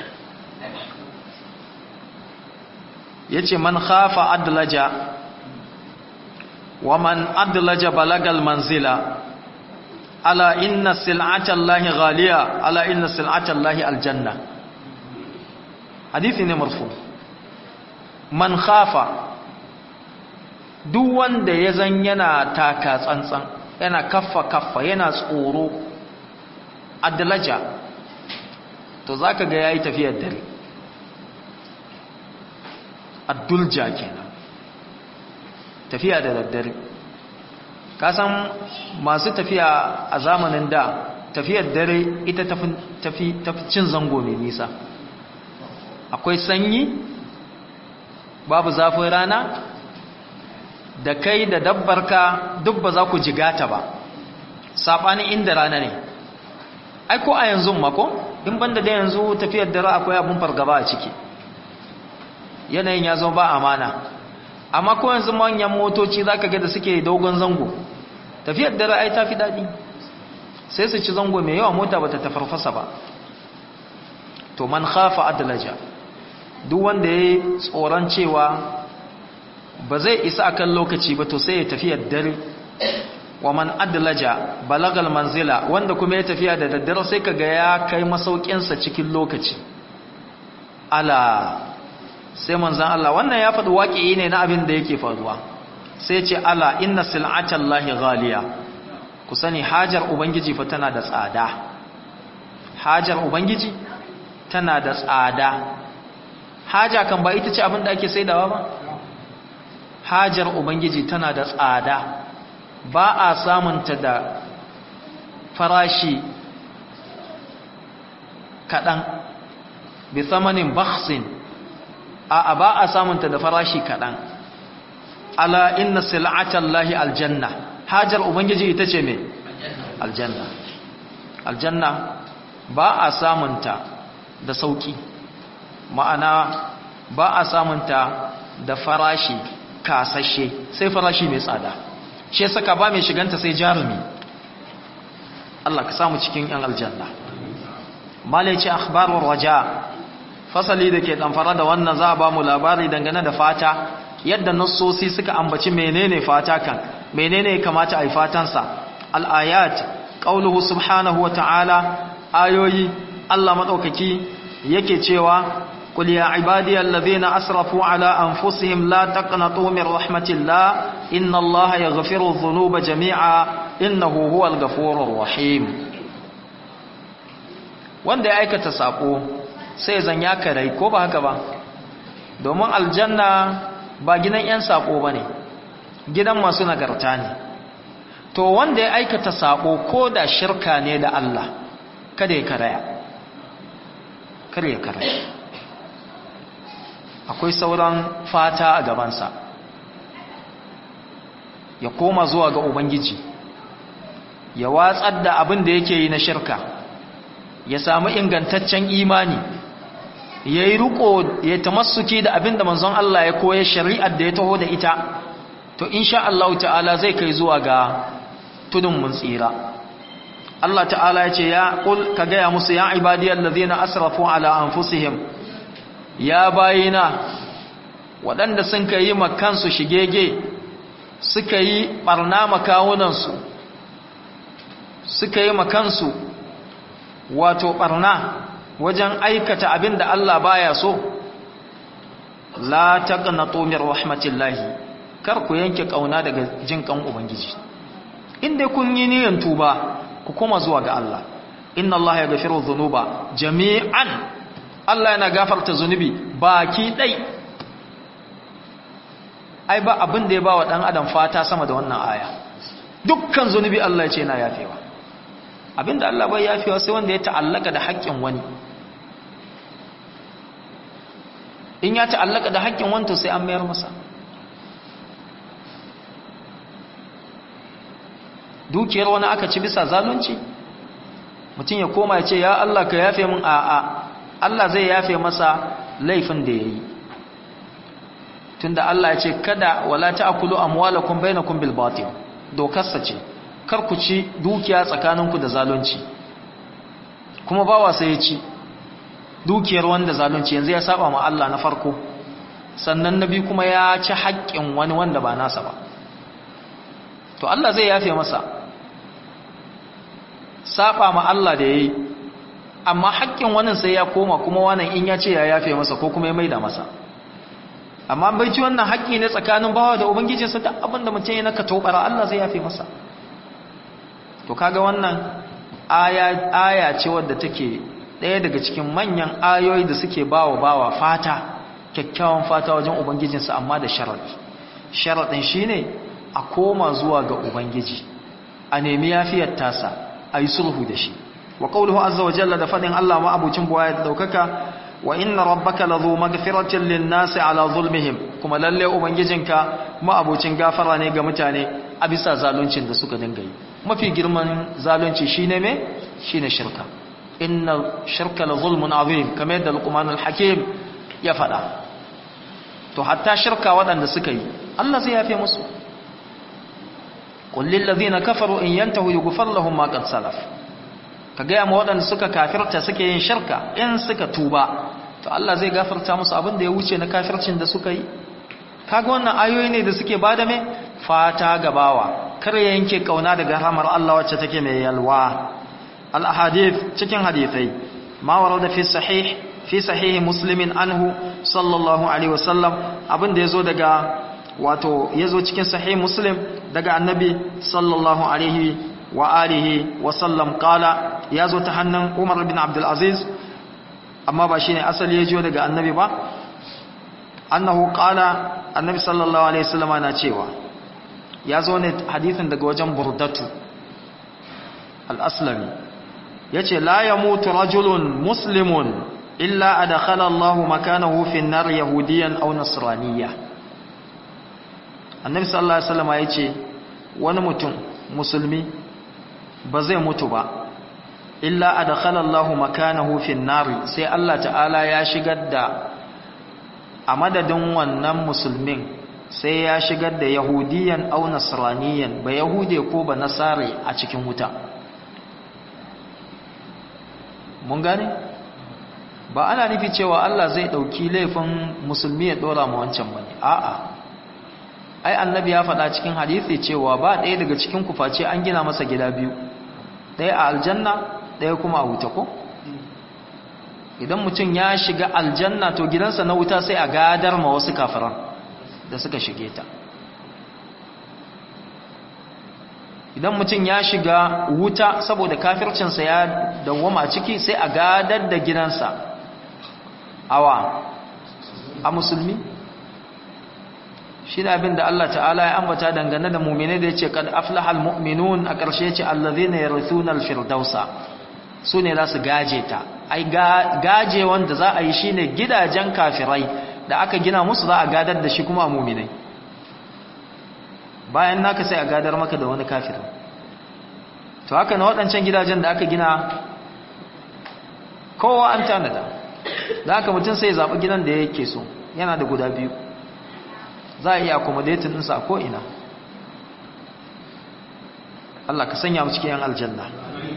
ya ce man khafa adlaja wa man adlaja balagal manzila ala inna sil'atan lahi ghaliya ala inna sil'atan lahi aljanna hadithi ne marfu man khafa duk wanda ya zan yana taka tsantsan yana kaffa kaffa yana tsoro adlaja to zaka ga yayi tafiyar dare addulja kenan tafiya da daddare ka san masu tafiya a zamanin da tafiyar dare ita tafi tafi tafi cin zango mai nisa akwai sanyi babu zafin rana da kai da dabbarka duk ba za ku jigata ba saɓanin inda rana ne ai ko a yanzu mako in banda da yanzu tafiyar dare akwai abin fargaba a ciki yanayin ya zama ba amana amma ko yanzu manyan motoci za ka ga da suke dogon zango tafiyar dare ai ta fi daɗi sai su ci zango mai yawa mota ba ta tafarfasa ba to man khafa adlaja duk wanda ya yi tsoron cewa ba zai isa akan lokaci ba to sai ya tafiya dare wa man adlaja balagal manzila wanda kuma ya tafiya da daddare sai kaga ya kai masaukinsa cikin lokaci ala sai manzan Allah wannan ya faɗi waƙi ne na abin da yake faruwa sai ce ala inna sil'atan lahi ghaliya ku sani hajar ubangiji fa tana da tsada hajar ubangiji tana da tsada haja kan ba ita ce abin da ake saidawa ba hajar ubangiji tana da tsada ba a samunta da farashi kaɗan bi tsamanin baksin a ba a samunta da farashi kaɗan ala inna sil'atan lahi aljanna hajar ubangiji ita ce mai aljanna aljanna ba a samunta da sauki ma'ana ba a samunta da farashi kasashe sai farashi mai tsada shi saka ba mai shiganta sai jarumi Allah ka samu cikin yan aljanna malaici akhbarur raja fasali da ke damfara da wannan za a ba mu labari dangane da fata yadda nassosi suka ambaci menene fata kan menene kamata a yi fatansa al-ayat qauluhu subhanahu wa ta'ala ayoyi Allah madaukaki yake cewa قل يا عبادي الذين أسرفوا على أنفسهم لا تقنطوا من رحمة الله إن الله يغفر الذنوب جميعا إنه هو الغفور الرحيم wanda ya aikata sako sai zan ya karai ko ba haka ba domin aljanna ba gidan 'yan sako ba ne gidan masu nagarta ne to wanda ya aikata sako ko da shirka ne da Allah kada ya karaya kada ya karaya akwai sauran fata a gabansa ya koma zuwa ga ubangiji ya watsar da abin da yake yi na shirka ya samu ingantaccen imani ya yi riko ya tamassuki da abin da manzon Allah ya koya shari'ar da ya taho da ita to insha Allah ta'ala zai kai zuwa ga tudun mun tsira Allah ta'ala ya ce ya kul ka gaya musu ya ibadiyal ladina asrafu ala anfusihim ya bayina waɗanda sun ka yi makansu shigege suka yi ɓarna makawunansu suka yi makansu wato ɓarna wajen aikata abin da Allah baya so la taqnatu min rahmatillahi kar ku yanke kauna daga jin kan ubangiji inda kun yi niyyar tuba ku koma zuwa ga Allah inna Allah yaghfiru dhunuba jami'an Allah yana gafarta zunubi baki dai ai ba abin da ya ba wa ɗan adam fata sama da wannan aya dukkan zunubi Allah ya ce na yafewa abin da Allah bai yafewa sai wanda ya ta'allaka da haƙƙin wani in ya ta'allaka da haƙƙin wani to sai an mayar masa dukiyar wani aka ci bisa zalunci mutum ya koma ya ce ya Allah ka yafe min a'a Allah zai yafe masa laifin da ya yi tunda Allah ya ce kada wala ta'kulu amwalakum bainakum bil batil dokarsa ce kar ku ci dukiya tsakaninku da zalunci kuma bawa sai ya ci dukiyar wanda zalunci yanzu ya saba ma Allah na farko sannan nabi kuma ya ci haƙƙin wani wanda ba nasa ba to Allah zai yafe masa saba ma Allah da yayi amma haƙƙin wani sai ya koma kuma wannan in ya ce ya yafe masa ko kuma ya maida masa amma bai ci wannan haƙƙi ne tsakanin bawa da ubangijinsa duk abin da mutum ya naka tobara Allah zai yafe masa to kaga wannan aya aya ce wadda take ɗaya daga cikin manyan ayoyi da suke bawa bawa fata kyakkyawan fata wajen ubangijinsa amma da sharadi sharadin shine a koma zuwa ga ubangiji a nemi yafiyar tasa a yi sulhu da shi wa qawluhu azza wa jalla da fadin Allah ma abucin buwaya da daukaka wa inna rabbaka ladhu maghfiratin lin-nasi ala zulmihim kuma lalle ubangijinka ma abucin gafara ne ga mutane a bisa zaluncin da suka dinga yi mafi girman zalunci shine me shine shirka inna shirka la zulmun azim kamar yadda luqman al-hakim ya fada to hatta shirka waɗanda suka yi Allah zai yafe musu qul lil ladina kafaru in yantahu yughfar lahum ma qad salaf ka ga mu waɗanda suka kafirta suke yin shirka in suka tuba to Allah zai gafarta musu abin da ya wuce na kafircin da suka yi kaga wannan ayoyi ne da suke bada me fata gabawa kar ya yanke kauna daga rahmar Allah wacce take mai yalwa al ahadith cikin hadisai ma warada fi sahih fi sahihi muslimin anhu sallallahu alaihi wasallam abin da yazo daga wato yazo cikin sahih muslim daga annabi sallallahu alaihi wa alihi wa sallam qala yazo ta hannun Umar bin Abdul Aziz amma ba shine asali yajo daga annabi ba annahu qala annabi sallallahu alaihi wasallam na cewa yazo ne hadisin daga wajen Burdatu al-Aslami yace la yamutu rajulun muslimun illa adkhala Allahu makanahu fi an-nar yahudiyan aw nasraniyya annabi sallallahu alaihi wasallam yace wani mutum musulmi ba zai mutu ba illa adkhala Allahu makanahu fi an-nar sai Allah ta'ala ya shigar da a madadin wannan musulmin sai ya shigar da yahudiyan aw nasraniyan ba yahude ko ba nasare a cikin wuta mun gane ba ana nufi cewa Allah zai dauki laifin musulmi ya dora ma wancan bane a'a ai annabi ya faɗa cikin hadisi cewa ba ɗaya daga cikin kuface an gina masa gida biyu ɗaya a aljanna ɗaya kuma a wuta ko idan mutum ya shiga aljanna to gidansa na wuta sai a gadar ma wasu kafiran da suka shige ta idan mutum ya shiga wuta saboda kafircinsa ya dawwama a ciki sai a gadar da gidansa awa a musulmi shi da abin da Allah ta'ala ya ambata dangane da mummine da ya ce kad aflahal mu'minun a ƙarshe ce allazina yarithuna al-firdausa su ne za su gaje ta ai gaje wanda za a yi shine gidajen kafirai da aka gina musu za a gadar da shi kuma a muminai bayan naka sai a gadar maka da wani kafir to haka na waɗancan gidajen da aka gina kowa an tanada da haka mutum sai zaɓi gidan da yake so yana da guda biyu za a iya accommodating ɗinsa a ko'ina Allah ka sanya mu cikin yan aljanna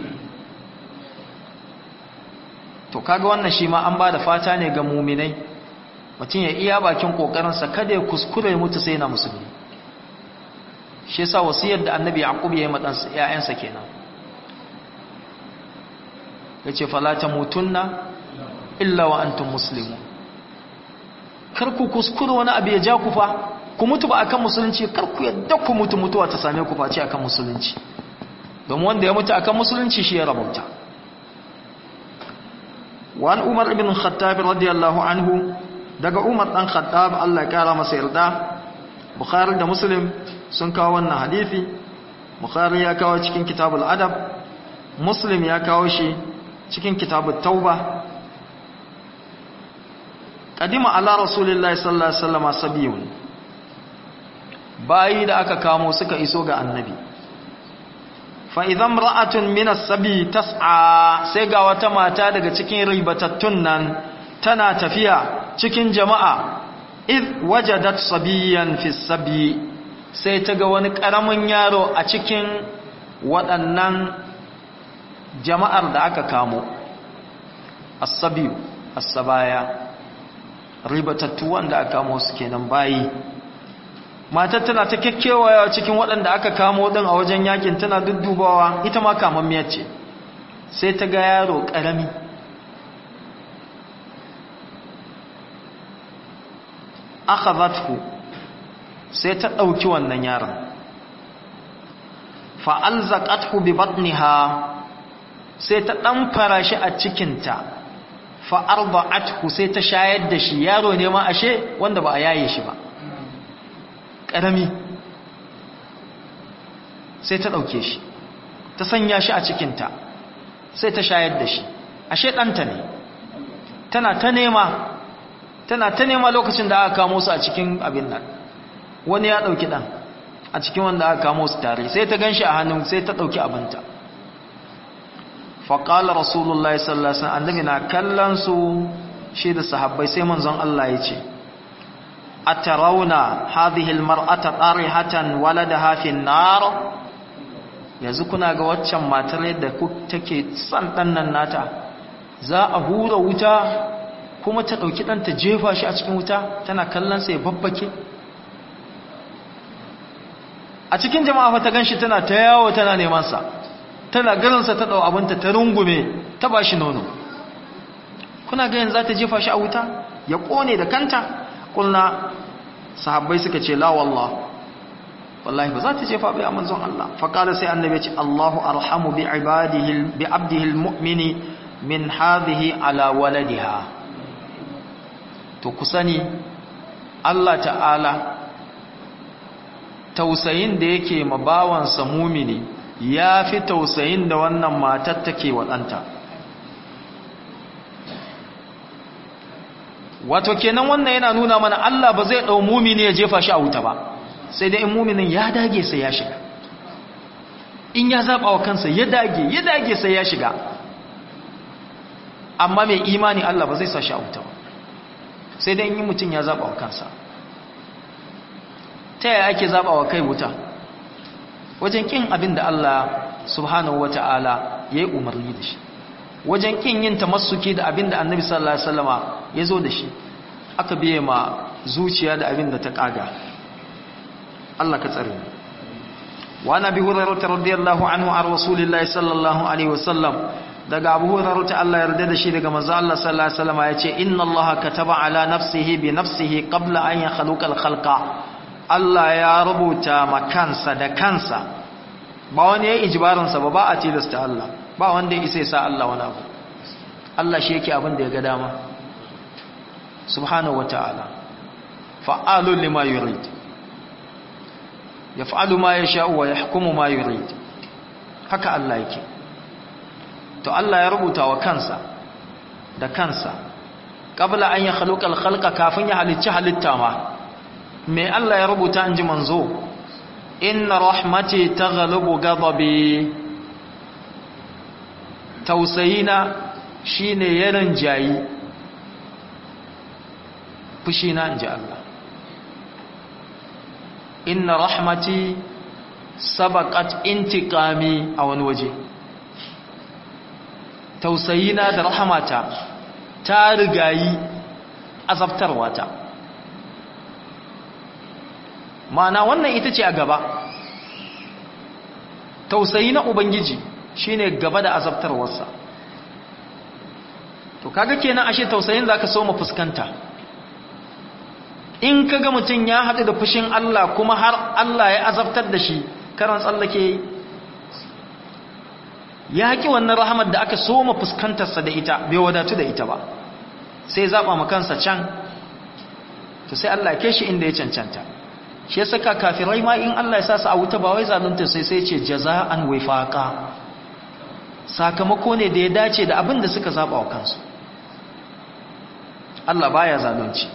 to kaga wannan shi ma an ba da fata ne ga muminai mutum ya iya bakin kokarinsa kada ya kuskure mutu sai na musulmi shi yasa wasiyar da annabi yaqub ya yi ma ɗansa ƴaƴansa kenan yace fala tamutunna illa wa antum muslimun kar ku kuskure wani abu ya ja ku fa ku mutu ba akan musulunci kar ku yadda ku mutu mutuwa ta same ku face akan musulunci don wanda ya mutu akan musulunci shi ya rabauta وعن عمر بن الخطاب رضي الله عنه daga Umar dan Khattab Allah ya kara masa yarda Bukhari da Muslim sun kawo wannan hadisi Bukhari ya kawo cikin Kitabul Adab Muslim ya kawo shi cikin Kitabut Tauba Qadima ala Rasulillahi sallallahu alaihi wasallam sabiyun bayi da aka kamo suka iso ga Annabi fa idan ra'atun min as-sabi tas'a sai ga wata mata daga cikin ribatattun nan tana tafiya cikin jama'a id wajadat sabiyan fi sabi sai ta ga wani karamin yaro a cikin waɗannan jama'ar da aka kamo as-sabiyu as-sabaya ribatattu wanda aka kamo su kenan bayi matar tana ta kekkewaya cikin waɗanda aka kamo ɗin a wajen yakin tana duddubawa ita ma kamammiyar ce sai ta ga yaro ƙarami aka zatku sai ta ɗauki wannan yaron fa'alzaƙatku bi batniha sai ta ɗan fara shi a cikinta fa'arba'atku sai ta shayar da shi yaro ne ma ashe wanda ba a yaye shi ba ƙarami sai ta ɗauke shi ta sanya shi a cikinta sai ta shayar da shi ashe ɗanta ne tana ta nema tana ta nema lokacin da aka kamo su a cikin abin nan wani ya ɗauki ɗan a cikin wanda aka kamo su tare sai ta gan shi a hannun sai ta ɗauki abinta faƙalar rasulullah sallallahu alaihi wasallam annabi na kallon su shi da sahabbai sai manzon Allah ya ce atarauna hadhihi almar'ata tarihatan waladaha fi an-nar yanzu kuna ga waccan matar yadda take son dan nan nata za a hura wuta kuma ta dauki dan ta jefa shi a cikin wuta tana kallon sa ya babbake a cikin jama'a fa ta ganshi tana ta yawo tana neman sa tana ganin sa ta dau abinta ta rungume ta bashi nono kuna ga yanzu za ta jefa shi a wuta ya kone da kanta kulna sahabbai suka ce la wallah wallahi ba za ta jefa bai a manzon Allah faqala sai annabi ya ce Allahu arhamu bi ibadihi bi abdihi almu'mini min hadhihi ala waladiha to ku sani Allah ta'ala tausayin da yake ma bawansa mumini ya fi tausayin da wannan matar take wa ɗanta wato kenan wannan yana nuna mana Allah ba zai ɗau mumini ya jefa shi a wuta ba sai dai in muminin ya dage sai ya shiga in ya zaɓa wa kansa ya dage ya dage sai ya shiga amma mai imani Allah ba zai sa shi a wuta ba sai dai in yi mutum ya zaɓa wa kansa ta yaya ake zaɓa wa kai wuta wajen ƙin abin da Allah subhanahu wa ta'ala ya yi umarni da shi wajen ƙin yin tamassuki da abin da annabi sallallahu alaihi wasallama ya zo da shi aka biye ma zuciya da abin da ta ƙaga Allah ka tsare wa nabi hurairah radiyallahu anhu ar rasulillahi sallallahu alaihi wasallam daga abu hurairah Allah yarda da shi daga manzo Allah sallallahu alaihi wasallama yace inna Allah kataba ala nafsihi bi nafsihi qabla an yakhluqa al-khalqa Allah ya rubuta makansa da kansa ba wani ya yi ijibarinsa ba ba a tilasta Allah ba wanda ya isa sa Allah wani abu Allah shi yake abin da ya ga dama subhanahu wata'ala fa'alun lima yurid yaf'alu ma yasha'u wa yahkumu ma yurid haka Allah yake to Allah ya rubuta wa kansa da kansa qabla an yakhluqa al-khalqa kafin ya halicci halitta ma me Allah ya rubuta an ji manzo inna rahmati taghlubu ghadabi tausayina shine yaron jayi fushina inji Allah inna rahmati sabaqat intiqami a wani waje tausayina da rahmata ta rigayi azabtarwata ma'ana wannan ita ce a gaba tausayi na ubangiji shine gaba da azabtarwarsa to kaga kenan ashe tausayin zaka so mu fuskanta in kaga mutum ya haɗu da fushin Allah kuma har Allah ya azabtar da shi karan tsallake ya haƙi wannan rahamar da aka so mu fuskantarsa da ita bai wadatu da ita ba sai zaɓa ma kansa can to sai Allah ya kai shi inda ya cancanta shi saka kafirai ma in Allah ya sa su a wuta ba wai zalunta sai sai ce jaza'an wifaqa sakamako ne da ya dace da abin da suka zaba wa kansu Allah baya zalunci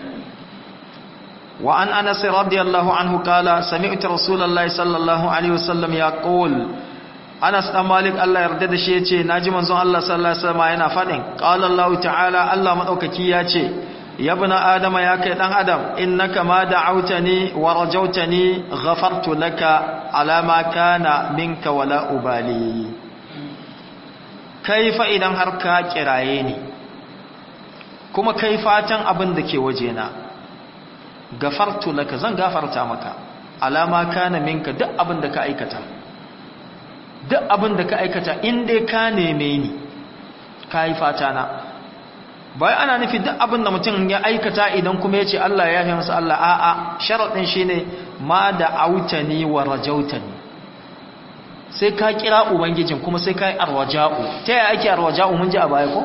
wa an Anas radiyallahu anhu kala sami'tu rasulullahi sallallahu alaihi wasallam yaqul Anas dan Malik Allah yarda da shi yace naji manzon Allah sallallahu alaihi wasallam yana fadin qala Allah ta'ala Allah madaukaki yace ya ibn adama ya kai dan adam innaka ma da'awtani wa rajawtani ghafartu laka ala ma kana minka wala ubali kaifa idan har ka kiraye ni kuma kai fatan abin da ke wajena gafartu laka zan gafarta maka alama kana minka duk abin da ka aikata duk abin da ka aikata in dai ka neme ni ka yi fata na bai ana nufi duk abin da mutum ya aikata idan kuma ya ce Allah ya yi masa Allah a'a sharaɗin shi ne ma da autani wa rajautani sai ka kira ubangijin kuma sai ka yi arwaja'u ta yaya ake arwaja'u mun ji a baya ko?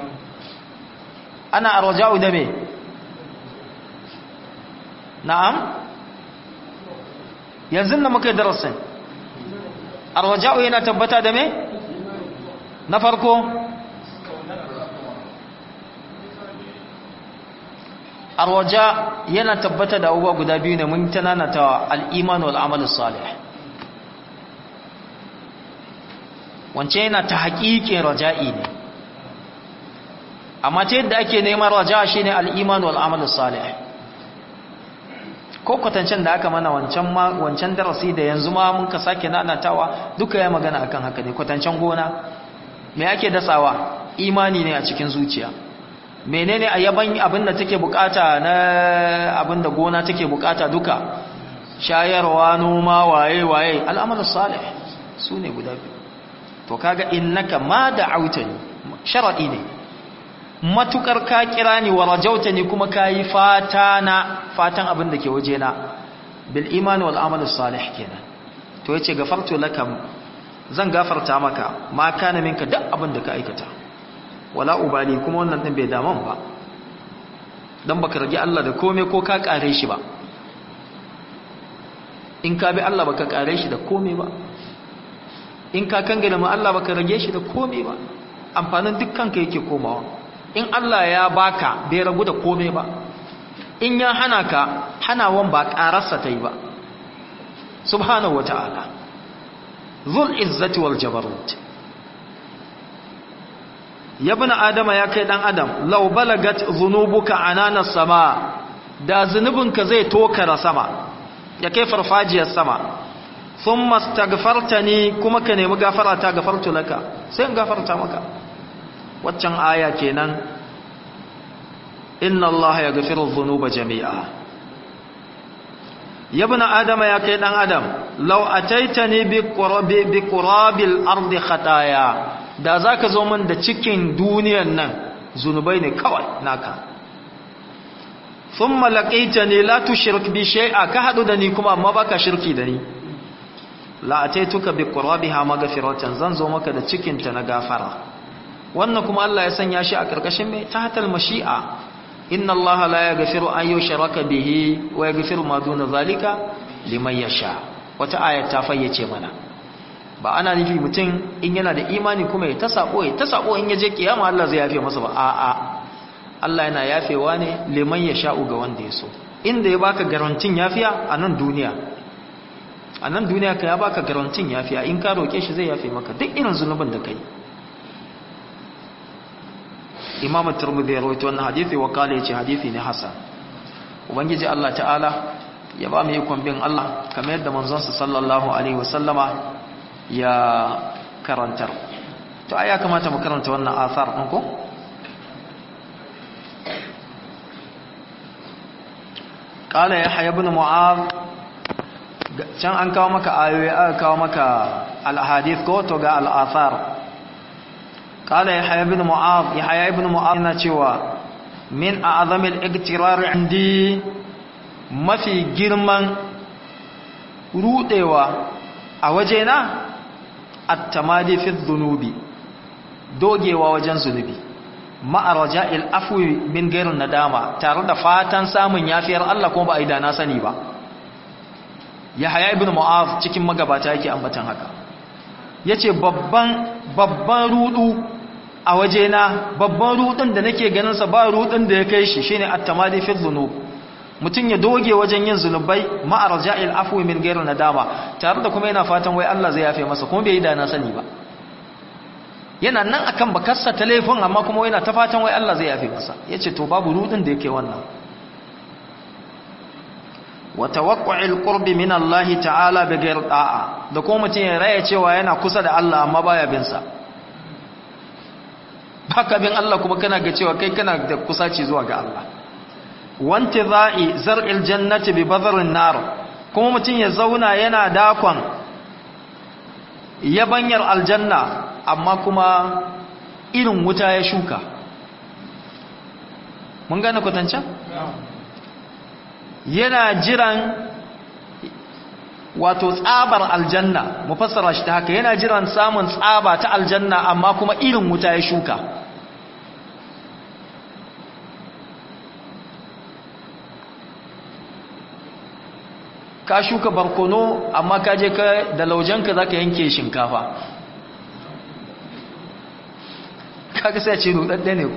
ana arwaja'u da me? na'am? yanzu da muka yi darasin arwaja'u yana tabbata da me? na farko arwaja yana tabbata da abubuwa guda biyu ne mun tanana ta al'iman wal amal salih wance yana ta haƙiƙin raja'i ne amma ta yadda ake neman raja shine al'iman wal amal salih ko kwatancen da aka mana wancan wancan darasi da yanzu ma mun ka sake nanatawa duka ya magana akan haka ne kwatancen gona me ake dasawa imani ne a cikin zuciya menene a yaban abin da take bukata na abin da gona take bukata duka shayarwa noma waye waye al'amalus salih su ne guda biyu to kaga innaka ma da'autani sharadi ne matukar ka kira ni wa rajautani kuma kayi fata na fatan abin da ke waje na bil iman wal amalus salih kenan to yace gafartu lakam zan gafarta maka ma kana minka duk abin da ka aikata wala ubali kuma wannan din bai daman ba dan baka rage Allah da komai ko ka kare shi ba in ka bi Allah baka kare shi da komai ba in ka kangana ma Allah baka rage shi da komai ba amfanin dukkan ka yake komawa in Allah ya baka bai ragu da komai ba in ya hana ka hanawan ba kararsa ta yi ba subhanahu wata'ala zul izzati wal jabarut ya bi adama ya kai dan adam lau balagat zunubuka anana sama da zunubinka zai tokara sama ya kai farfajiyar sama sun mastagfartani kuma ka nemi gafara ta gafartu laka sai in gafarta maka waccan aya kenan inna allaha ya gafiru zunuba jami'a ya bi adama ya kai dan adam lau ataitani bi qurabil ardi khataya da za ka zo min da cikin duniyan nan zunubai ne kawai naka sun malakaita ne la tu shirk bi shai'a ka haɗu da ni kuma amma baka shirki da ni la'ataituka bi qurabiha maghfiratan zan zo maka da cikinta na gafara wannan kuma Allah ya sanya shi a karkashin mai tahtal mashi'a inna Allah la yaghfiru an yushraka bihi wa yaghfiru ma duna zalika liman yasha wata aya ta fayyace mana ba ana nufi mutum in yana da imani kuma ya ta sako ya ta sako in yaje kiyama Allah zai yafe masa ba a'a Allah yana yafewa ne liman ya sha'u ga wanda ya so inda ya baka garantin yafiya a nan duniya a nan duniya ka ya baka garantin yafiya in ka roke shi zai yafe maka duk irin zunubin da kai Imam Tirmidhi ya rawaito wannan hadisi wa kale yace hadisi ne hasan ubangiji Allah ta'ala ya ba mu ikon bin Allah kamar yadda manzon sa sallallahu alaihi wasallama ya karantar to ai ya kamata mu karanta wannan athar din ko qala yahya ibn mu'adh can an kawo maka ayoyi aka kawo maka al-ahadith ko to ga al-athar qala yahya ibn mu'adh yahya ibn mu'adh yana cewa min a'zami al-igtirar indi mafi girman rudewa a wajena at-tamadi fi dhunubi dogewa wajen zunubi ma'a raja'il afwi min gairin nadama tare da fatan samun yafiyar Allah kuma ba a yi da na sani ba Yahaya ibn Mu'az cikin magabata yake ambatan haka yace babban babban rudu a wajena babban rudin da nake ganin sa ba rudin da ya kai shi shine at-tamadi fi dhunub mutum ya doge wajen yin zunubai ma'ar ja'il afwi min gairin nadama tare da kuma yana fatan wai Allah zai yafe masa kuma bai yi da na sani ba yana nan akan bakarsa ta laifin amma kuma yana ta fatan wai Allah zai yafe masa yace to babu rudin da yake wannan wa tawaqqu'il qurbi min Allah ta'ala bighayr da'a da kuma mutum ya raya cewa yana kusa da Allah amma baya bin sa baka bin Allah kuma kana ga cewa kai kana da kusaci zuwa ga Allah wantiza'i zar'il jannati bi badrin nar kuma mutum ya zauna yana dakon yabanyar aljanna amma kuma irin wuta ya shuka mun gane kwatancan yana jiran wato tsabar aljanna mu fassara shi ta haka yana jiran samun tsaba ta aljanna amma kuma irin wuta ya shuka ka shuka barkono amma ka je ka da laujenka za ka yanke shinkafa kaga sai ce rudadde ne ko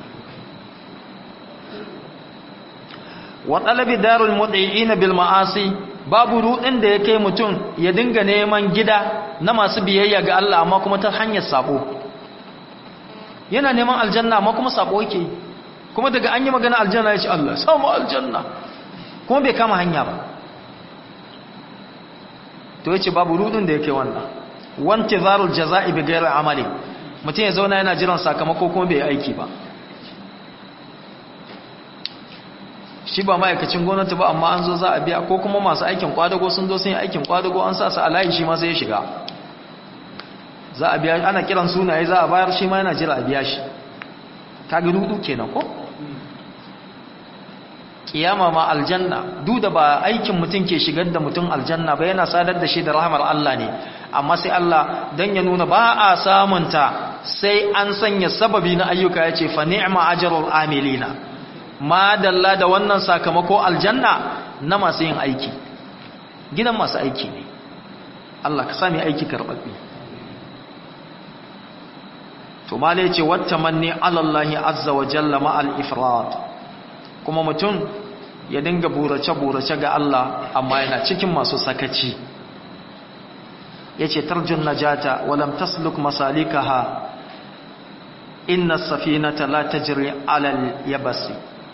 wa talabi darul mud'i'ina bil ma'asi babu rudin da ya kai mutum ya dinga neman gida na masu biyayya ga Allah amma kuma ta hanyar sabo yana neman aljanna amma kuma sabo yake kuma daga an yi magana aljanna ya ce Allah samu aljanna kuma bai kama hanya ba to yace babu rudin da yake wannan wantizarul jazaa'i bi ghairi amali mutum ya zauna yana jiran sakamako kuma bai aiki ba shi ba ma'aikacin gwamnati ba amma an zo za a biya ko kuma masu aikin kwadago sun zo sun yi aikin kwadago an sa su a layi shi ma sai ya shiga za a biya ana kiran sunaye za a bayar shi ma yana jira a biya shi kaga rudu kenan ko kiyama ma aljanna duk da ba aikin mutum ke shigar da mutum aljanna ba yana sadar da shi da rahmar Allah ne amma sai Allah dan ya nuna ba a samunta sai an sanya sababi na ayyuka yace fa ni'ma ajrul amilina ma dalla da wannan sakamako aljanna na masu yin aiki gidan masu aiki ne Allah ka sami aiki karbabbe to mala yace wattamanni ala Allah azza wa jalla ma al ifrat kuma mutum ya dinga burace burace ga Allah amma yana cikin masu sakaci yace tarjun najata wa lam tasluk masalikaha inna as-safinata la tajri ala al-yabasi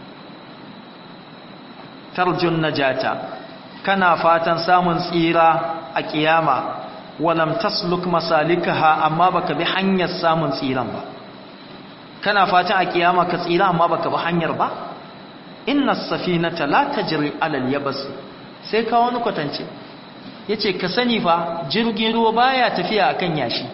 tarjun najata kana fatan samun tsira a kiyama walam tasluk masalikaha amma baka bi hanyar samun tsiran ba kana fatan a kiyama ka tsira amma baka bi hanyar ba inna as-safinata la tajri ala al-yabas sai ka wani kwatance yace ka sani fa jirgin ruwa baya tafiya akan yashi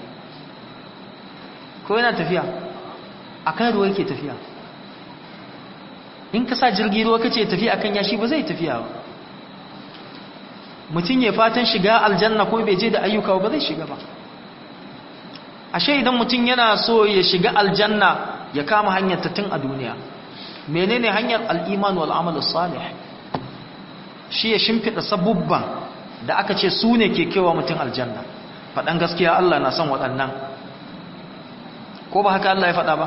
ko yana tafiya akan ruwa yake tafiya in ka sa jirgin ruwa kace tafiya akan yashi ba zai tafiya ba mutum ya fatan shiga aljanna ko bai je da ayyuka ba zai shiga ba ashe idan mutum yana so ya shiga aljanna ya kama hanyar ta tun a duniya menene hanyar al'iman wal amal salih shi ya shimfida sabubban da aka ce su ne ke kewa mutum aljanna faɗan gaskiya Allah na son waɗannan ko ba haka Allah ya faɗa ba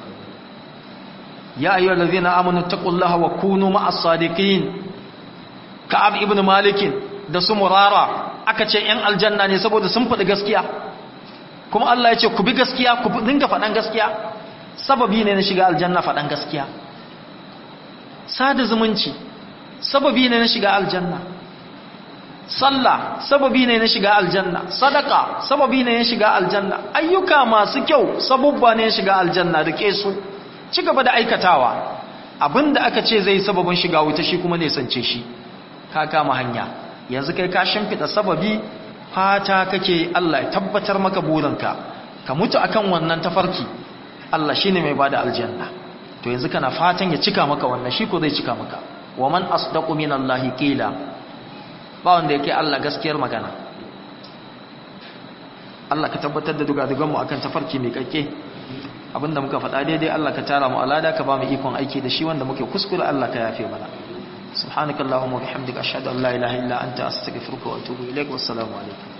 ya ayyuhal ladzina amanu taqullaha wa kunu ma'as sadiqin ka'ab ibn malikin da su murara aka ce ‘yan aljanna ne saboda sun faɗi gaskiya kuma Allah ya ce ku bi gaskiya ku dinga faɗan gaskiya sababi ne na shiga aljanna faɗan gaskiya sada zumunci sababi ne na shiga aljanna sallah sababi ne na shiga aljanna sadaka sababi ne na shiga aljanna ayyuka masu kyau sabubba ne na shiga aljanna da ke su ci gaba da aikatawa abinda aka ce zai sababin shiga wuta shi kuma ne sance shi ka kama hanya yanzu kai ka shimfida sababi fata kake Allah ya tabbatar maka burinka ka mutu akan wannan tafarki Allah shine mai bada aljanna to yanzu kana fatan ya cika maka wannan shi ko zai cika maka wa man asdaqu minallahi qila ba wanda yake Allah gaskiyar magana Allah ka tabbatar da dugadugan mu akan tafarki mai kakke abinda muka faɗa daidai Allah ka tara mu alada ka ba mu ikon aiki da shi wanda muke kuskure Allah ka yafe mana سبحانك اللهم وبحمدك أشهد أن لا إله إلا أنت أستغفرك وأتوب إليك والسلام عليكم